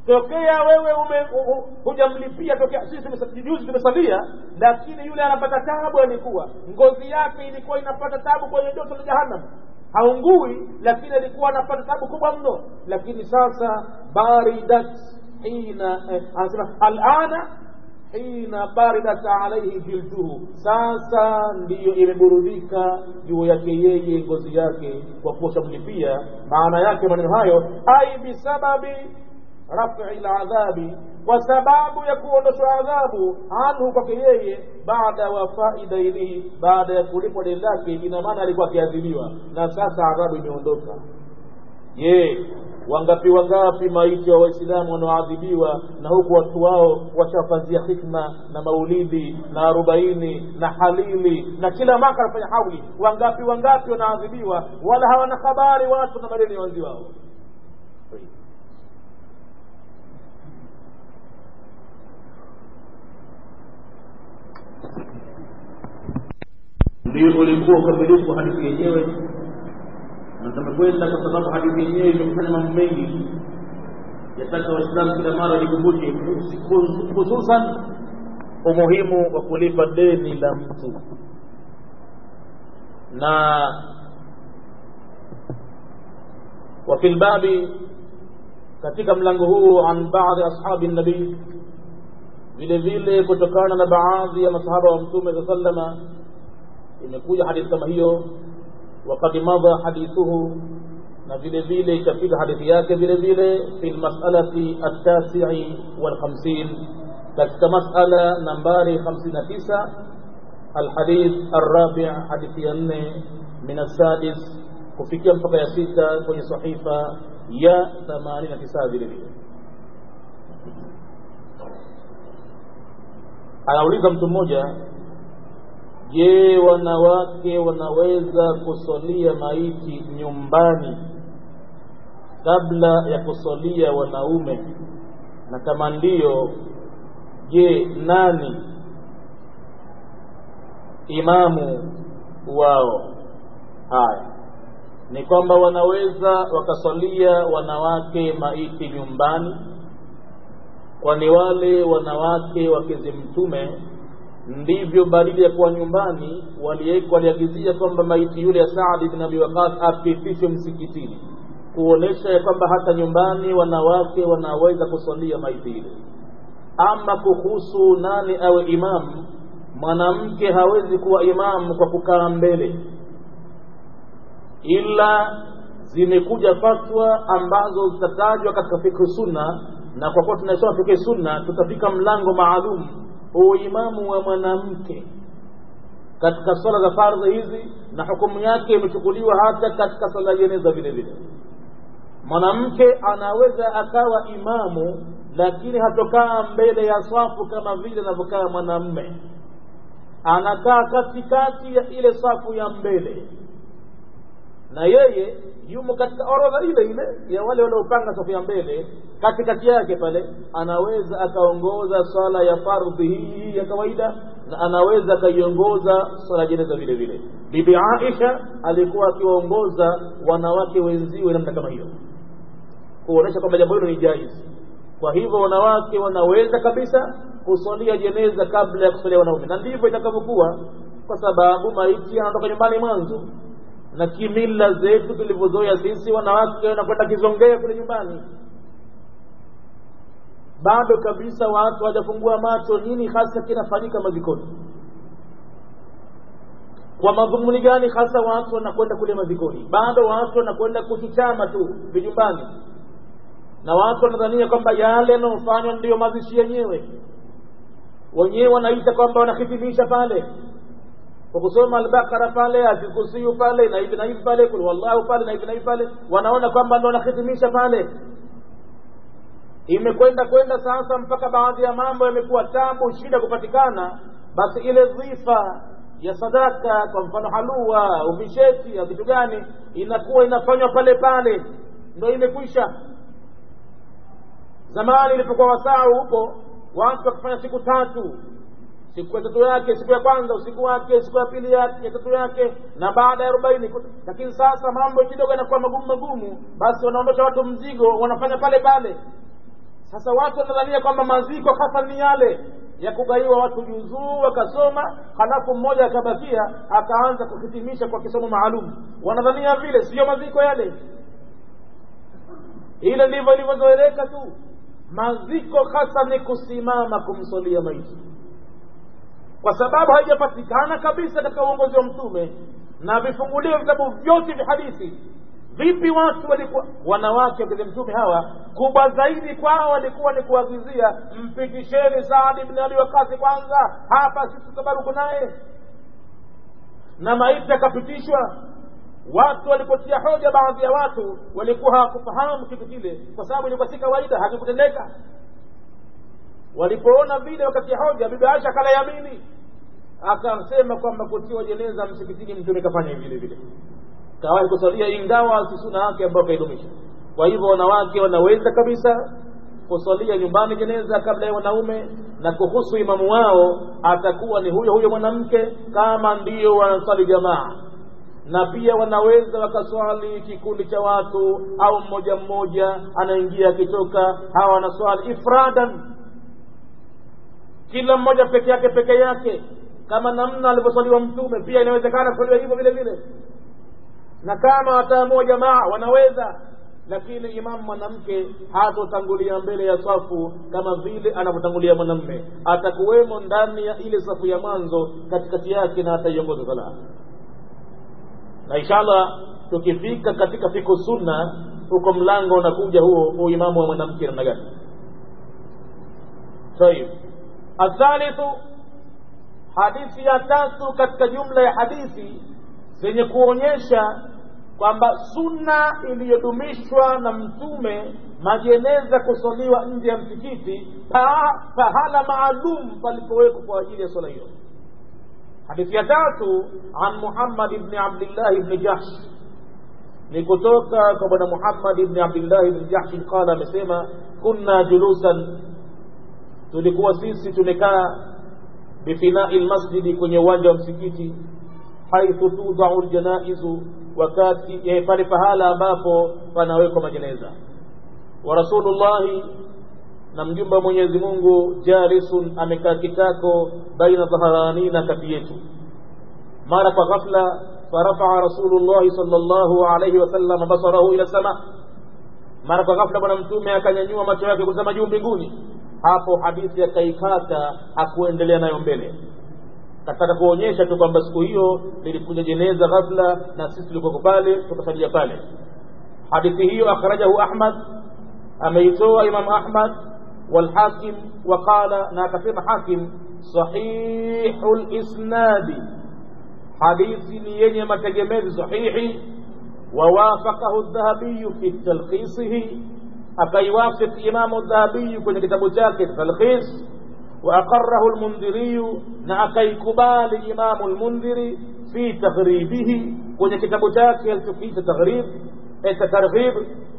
tokea wewe ume hujamlipia tokea sisi juzi tumesalia lakini yule anapata tabu alikuwa ngozi yake ilikuwa inapata tabu kwenye joto la jahannam haungui lakini alikuwa anapata tabu kubwa mno lakini sasa baridat hina eh, anasema alana hina baridat alaihi jilduhu sasa ndiyo imeburudika juu yake yeye ngozi yake kwa kuwa shamlipia maana yake maneno hayo ai bisababi rafi ladhabi kwa sababu ya kuondoshwa adhabu anhu kwake yeye baada wafai dainihi baada ya kulipwa deni lake ina maana alikuwa akiadhibiwa na sasa adhabu imeondoka je wangapi wangapi maiti wa waislamu wanaoadhibiwa na huku watu wao washafazia hikma na maulidi na arobaini na halili na kila mwaka anafanya hauli wangapi wangapi wanaadhibiwa wala hawana habari watu na madeni ya wenzi wao ndio ulikuwa ukamilifu wa hadithi yenyewe na tumekwenda kwa sababu hadithi yenyewe imefanya mambo mengi yataka waislamu kila mara likumbushe hususan umuhimu wa kulipa deni la mtu na وفي الباب katika mlango huu an baadhi ashabi nabii vile vile kutokana na baadhi ya masahaba wa mtume saa sallama imekuja hadithi kama hiyo wakad madha hadithuhu na vile vile ikafika hadithi yake vile vile fi lmasalati altasii walkhamsin katika masala nambari 59 alhadith alrabi hadithi ya nne min alsadis kufikia mpaka ya sita kwenye sahifa ya 89 vile vile anauliza mtu mmoja je wanawake wanaweza kusolia maiti nyumbani kabla ya kusolia wanaume na kama ndiyo je nani imamu wao haya ni kwamba wanaweza wakasalia wanawake maiti nyumbani kwani wale wanawake wakezi mtume ndivyo badili ya kuwa nyumbani waliagizia kwamba maiti yule ya Saad bin Abi Waqas apitishwe msikitini kuonesha ya kwamba hata nyumbani wanawake wanaweza kusalia maiti ile ama kuhusu nani awe imamu mwanamke hawezi kuwa imamu kwa kukaa mbele ila zimekuja fatwa ambazo zitatajwa katika fikhi sunna na kwa kuwa tunasoma fikhi sunna tutafika mlango maalum uimamu wa mwanamke katika swala za fardhi hizi na hukumu yake imechukuliwa hata katika swala jeneza vile vile mwanamke anaweza akawa imamu lakini hatokaa mbele ya swafu kama vile anavyokaa mwanamme anakaa katikati ya ile safu ya mbele na yeye yumo katika orodha ile ile ya wale waliopanga safu ya mbele katikati yake pale anaweza akaongoza swala ya fardhi hii ya kawaida na anaweza akaiongoza swala jeneza vile vile bibi aisha alikuwa akiwaongoza wanawake wenziwe namna kama hiyo kuonyesha kwamba jambo hilo ni jaizi kwa hivyo wanawake wanaweza kabisa kusalia jeneza kabla ya kusalia wanaume na ndivyo itakavyokuwa kwa sababu maiti anatoka nyumbani mwanzo na kimila zetu tulivyozoea sisi wanawake wanakwenda kizongea kule nyumbani bado kabisa watu hawajafungua macho nini hasa kinafanyika mazikoni kwa madhumuni gani hasa watu wanakwenda kule mazikoni bado watu wanakwenda kuchuchama tu vijumbani na watu wanadhania kwamba yale yanayofanywa ndiyo mazishi yenyewe wenyewe wanaita kwamba wanahitimisha pale kwa kusoma albakara pale atikusiyu pale na hivi na hivi pale kul wallahu pale na hivi na hivi pale wanaona kwamba ndo wanahitimisha pale imekwenda kwenda sasa mpaka baadhi ya mambo yamekuwa tabu shida kupatikana basi ile dhifa ya sadaka kwa mfano halua uvisheti au vitu gani inakuwa inafanywa pale pale ndo imekwisha zamani ilipokuwa wasaa huko watu wakifanya siku tatu siku ya tatu yake siku ya kwanza usiku wake siku ya pili yake ya tatu yake na baada ya arobaini lakini sasa mambo kidogo yanakuwa magumu magumu basi wanaondosha watu mzigo wanafanya pale pale sasa watu wanadhania kwamba maziko hasa ni yale ya kugaiwa watu juzuu wakasoma halafu mmoja akabakia akaanza kuhitimisha kwa kisomo maalum wanadhania vile siyo maziko yale ile ndivyo ilivyozoeleka tu maziko hasa ni kusimama kumsolia maiti kwa sababu haijapatikana kabisa katika uongozi wa mtume na vifunguliwa vitabu vyote vya hadithi vipi watu walikuwa wanawake wakati mtume hawa kubwa zaidi kwao walikuwa ni kuagizia mpitisheni saadi ibn abi wakasi kwanza hapa sisi tutabaruku naye na maiti akapitishwa watu walipotia hoja baadhi ya watu walikuwa hawakufahamu kitu kile kwa sababu ilikuwa si kawaida hakikutendeka walipoona vile wakatia hoja bibi aisha akala akasema kwamba kutiwa jeneza msikitini mtume kafanya vile vile kawahi kusalia ingawa si suna yake ambayo kaidumisha kwa hivyo wanawake wanaweza kabisa kusalia nyumbani jeneza kabla ya wanaume na kuhusu imamu wao atakuwa ni huyo huyo mwanamke kama ndio wanaswali jamaa na pia wanaweza wakaswali kikundi cha watu au mmoja mmoja anaingia akitoka hawa wanaswali ifradan kila mmoja peke yake peke yake kama namna alivyoswaliwa mtume pia inawezekana kuswaliwa hivyo vile vile na kama wataamua jamaa wanaweza lakini imamu mwanamke hatotangulia mbele ya safu kama vile anavyotangulia mwanamme atakuwemo ndani ya ile safu ya mwanzo katikati yake na ataiongoza sala na inshallah tukifika katika fiku sunna huko mlango unakuja huo uimamu wa mwanamke namna gani tayib athalithu hadithi ya tatu katika jumla ya hadithi zenye kuonyesha kwamba sunna iliyodumishwa na mtume majeneza kusaliwa nje ya msikiti pahala maalum palipowekwa kwa ajili ya swala hiyo hadithi ya tatu an muhammad ibni abdillahi ibni jahsh ni kutoka kwa bwana muhammad ibni abdillahi ibni jahshi qala amesema kunna julusan tulikuwa sisi tumekaa bifinai lmasjidi kwenye uwanja wa msikiti haithu tudau ljanaizu wakati eh, pale pahala ambapo panawekwa majeneza wa rasulullahi na mjumba wa mwenyezi mungu jalisun amekaa kitako baina dhaharanina kati yetu mara kwa ghafla farafaa rasulullahi salllahu alaihi wasallam basarahu ila sama mara kwa ghafla bwana mtume akanyanyua macho yake kutazama juu mbinguni hapo hadithi akaikata hakuendelea nayo mbele kataka kuonyesha tu kwamba siku hiyo lilikuja jeneza ghafla na sisi tulikuwako pale tukasalia pale hadithi hiyo akhrajahu ahmad ameitoa imam ahmad walhakim waqala na akasema hakim sahihu lisnadi hadithi ni yenye mategemezi sahihi wawafaqahu dhahabiyu fi talkhisihi akaiwafik imamu dhahabiyu kwenye kitabu chake talkhis وأقره المنذري نعكي كبال إمام المنذر في تغريبه kwenye kitabu chake alichokiita taghrib targhib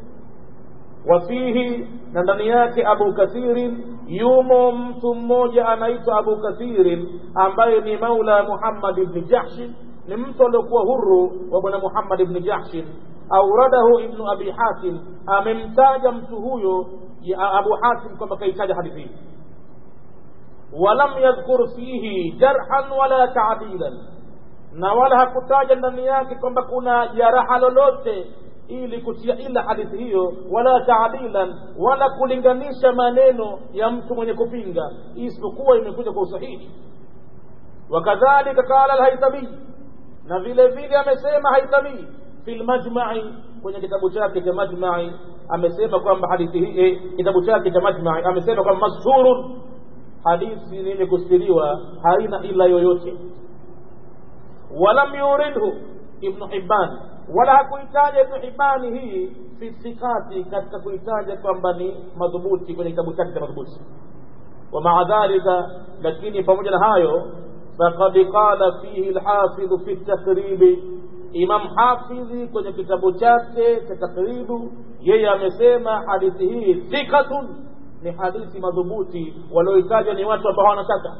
wafihi na ndani yake abu kathirin yumo mtu mmoja anaitwa abu kathirin ambaye ni maula muhammad ibni jahshin ni mtu aliokuwa huru wa bwana muhammad ibni jahshin auradahu ibnu abi hatim amemtaja mtu huyo abu hatim kwamba kaitaja hadithi hii walam yadhkur fihi jarhan wala taadilan na wala hakutaja ndani yake kwamba kuna jaraha lolote ili kutia ila hadithi hiyo wala taadilan wala kulinganisha maneno ya mtu mwenye kupinga isipokuwa imekuja kwa usahihi wakadhalika qala alhaitami na vile vile amesema haitami fi lmajmai kwenye kitabu chake cha majmai amesema kwamba hadithi hii eh, kitabu chake cha majmai amesema kwamba mashhurun hadithi ni yenye kustiriwa haina ila yoyote walam yuridhu ibnu hibban wala hakuitaja ibnu hibani hii fi thikati katika kuitaja kwamba ni madhubuti kwenye kitabu chake cha madhubuti wa maa dhalika lakini pamoja na hayo faqad qala fihi lhafidhu fi takribi imam hafidhi kwenye kitabu chake cha takribu yeye amesema hadithi hii thikatun ni hadithi madhubuti walioitaja ni watu ambao hawana shaka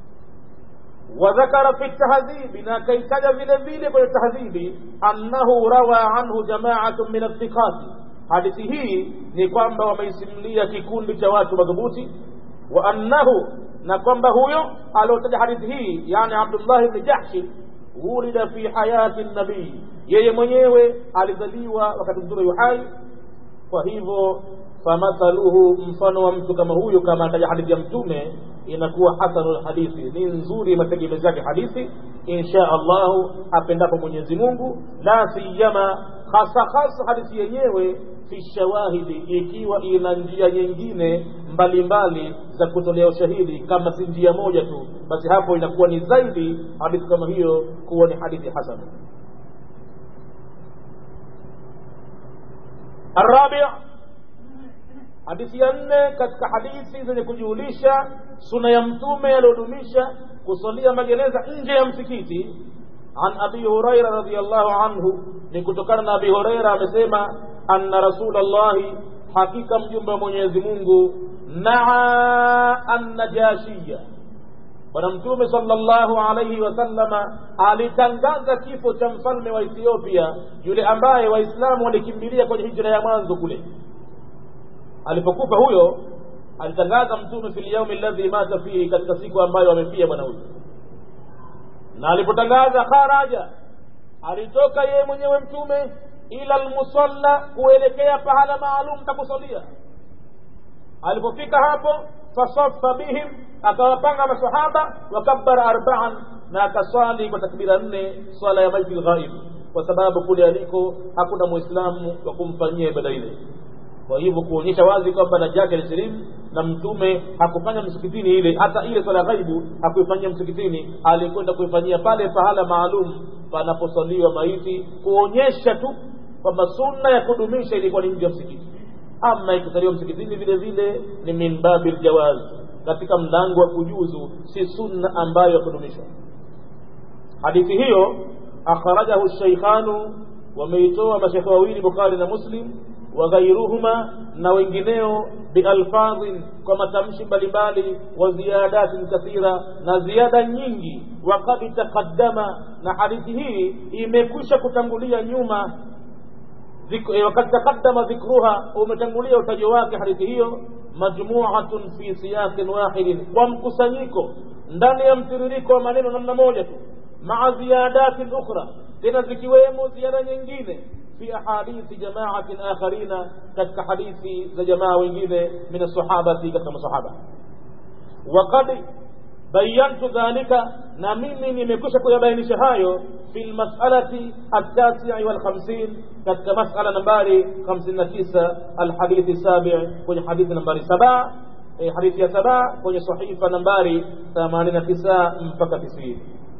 وذكر في التهذيب ناكيتج vile vile kwenye tahdhibi annahu rawa anhu jama'atun min athiqat hadithi hii ni kwamba wameisimulia kikundi cha watu madhubuti wa annahu na kwamba huyo aliotaja hadithi hii yani abdullah bni jahshi wulida fi hayati nabii yeye mwenyewe alizaliwa wakati mtume yuhai kwa hivyo famathaluhu mfano wa mtu kama huyo kama ataja hadithi ya mtume inakuwa hasanul hadithi ni nzuri mategemezi yake hadithi insha allahu apendapo mwenyezi mungu la siyama hasa hasa hadithi yenyewe fi shawahidi ikiwa ina njia nyingine mbalimbali za kutolea ushahidi kama si njia moja tu basi hapo inakuwa ni zaidi hadithi kama hiyo kuwa ni hadithi hasana الرابع hadithi ya nne katika hadithi zenye kujuhulisha suna ya mtume aliyodumisha kusalia magereza nje ya msikiti an abi huraira radiallahu anhu ni kutokana na abi huraira amesema anna rasulllahi hakika mjumbe wa mwenyezi mungu naa annajashiya bwana mtume sallallahu alaihi wasallama alitangaza kifo cha mfalme wa ethiopia yule ambaye waislamu walikimbilia kwenye hijra ya mwanzo kule alipokufa huyo alitangaza mtume fi lyaumi alladhi mata fihi katika siku ambayo amefia bwana huyo na alipotangaza kharaja alitoka yeye mwenyewe mtume ila lmusalla kuelekea pahala maalum takusalia alipofika hapo fasafa bihim akawapanga masahaba wakabara arbaan na akaswali kwa takbira nne swala ya maiti lghaib kwa sababu kule aliko hakuna mwislamu wa kumfanyia ibada ile kwa hivyo kuonyesha wazi kwamba najati alisilimu na mtume hakufanya msikitini ile hata ile swala ghaibu hakuifanyia msikitini alikwenda kuifanyia pale pahala maalum panaposaliwa maiti kuonyesha tu kwamba sunna ya kudumisha ilikuwa ni nje ya msikiti ama ikisaliwa msikitini vile vile ni min babi ljawaz katika mlango wa kujuzu si sunna ambayo ya kudumishwa hadithi hiyo akhrajahu sheikhanu wameitoa mashekhe wawili bukhari na muslim waghairuhuma na wengineo bialfadhin kwa matamshi mbalimbali wa ziyadatin kathira na ziada nyingi wakad taqaddama na hadithi hii imekwisha kutangulia nyuma wakad taqaddama dhikruha umetangulia utajo wake hadithi hiyo majmuatun fi siyaqin wahidin kwa mkusanyiko ndani ya mtiririko wa maneno namna moja tu maa ziyadatin ukhra tena zikiwemo ziada nyingine في أحاديث جماعة آخرين كتك حديث ذا جماعة وengine من الصحابة كتك صحابة وقد بينت ذلك نميني نمكوش كيبينش هايو في المسألة التاسع والخمسين كتك مسألة نمباري خمسين تسعة الحديث السابع كون حديث نمباري سبع حديث يا سبع كون صحيفة نمباري ثمانين تسعة مفكة تسعين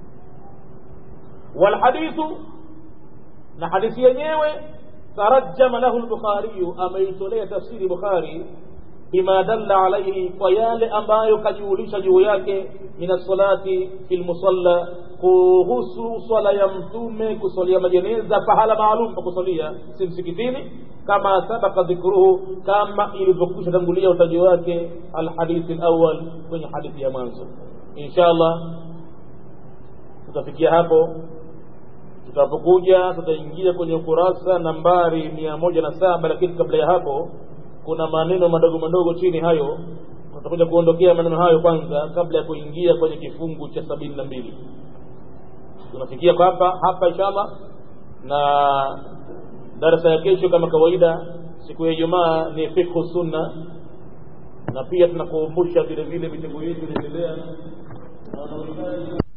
والحديث na hadithi yenyewe tarajama lahu lbukhariyu ameitolea tafsiri bukhari bima dalla alaihi kwa yale ambayo kajuhulisha juu yake min assalati fi lmusalla kuhusu swala ya mtume kusalia majeneza pahala maalum pa kusalia si msikitini kama sabaka dhikruhu kama ilivyokwisha tangulia utaji wake alhadithi lawal kwenye hadithi ya mwanzo insha allah tutafikia hapo tutapokuja tutaingia kwenye ukurasa nambari mia moja na saba lakini kabla ya hapo kuna maneno madogo madogo chini hayo tutakuja kuondokea maneno hayo kwanza kabla ya kuingia kwenye kifungu cha sabini na mbili tunafikia kwa hapa hapa inshallah na darasa ya kesho kama kawaida siku ya ijumaa ni fikhu sunna na pia tunakumbusha vile vile vitengo yetu inaendelea na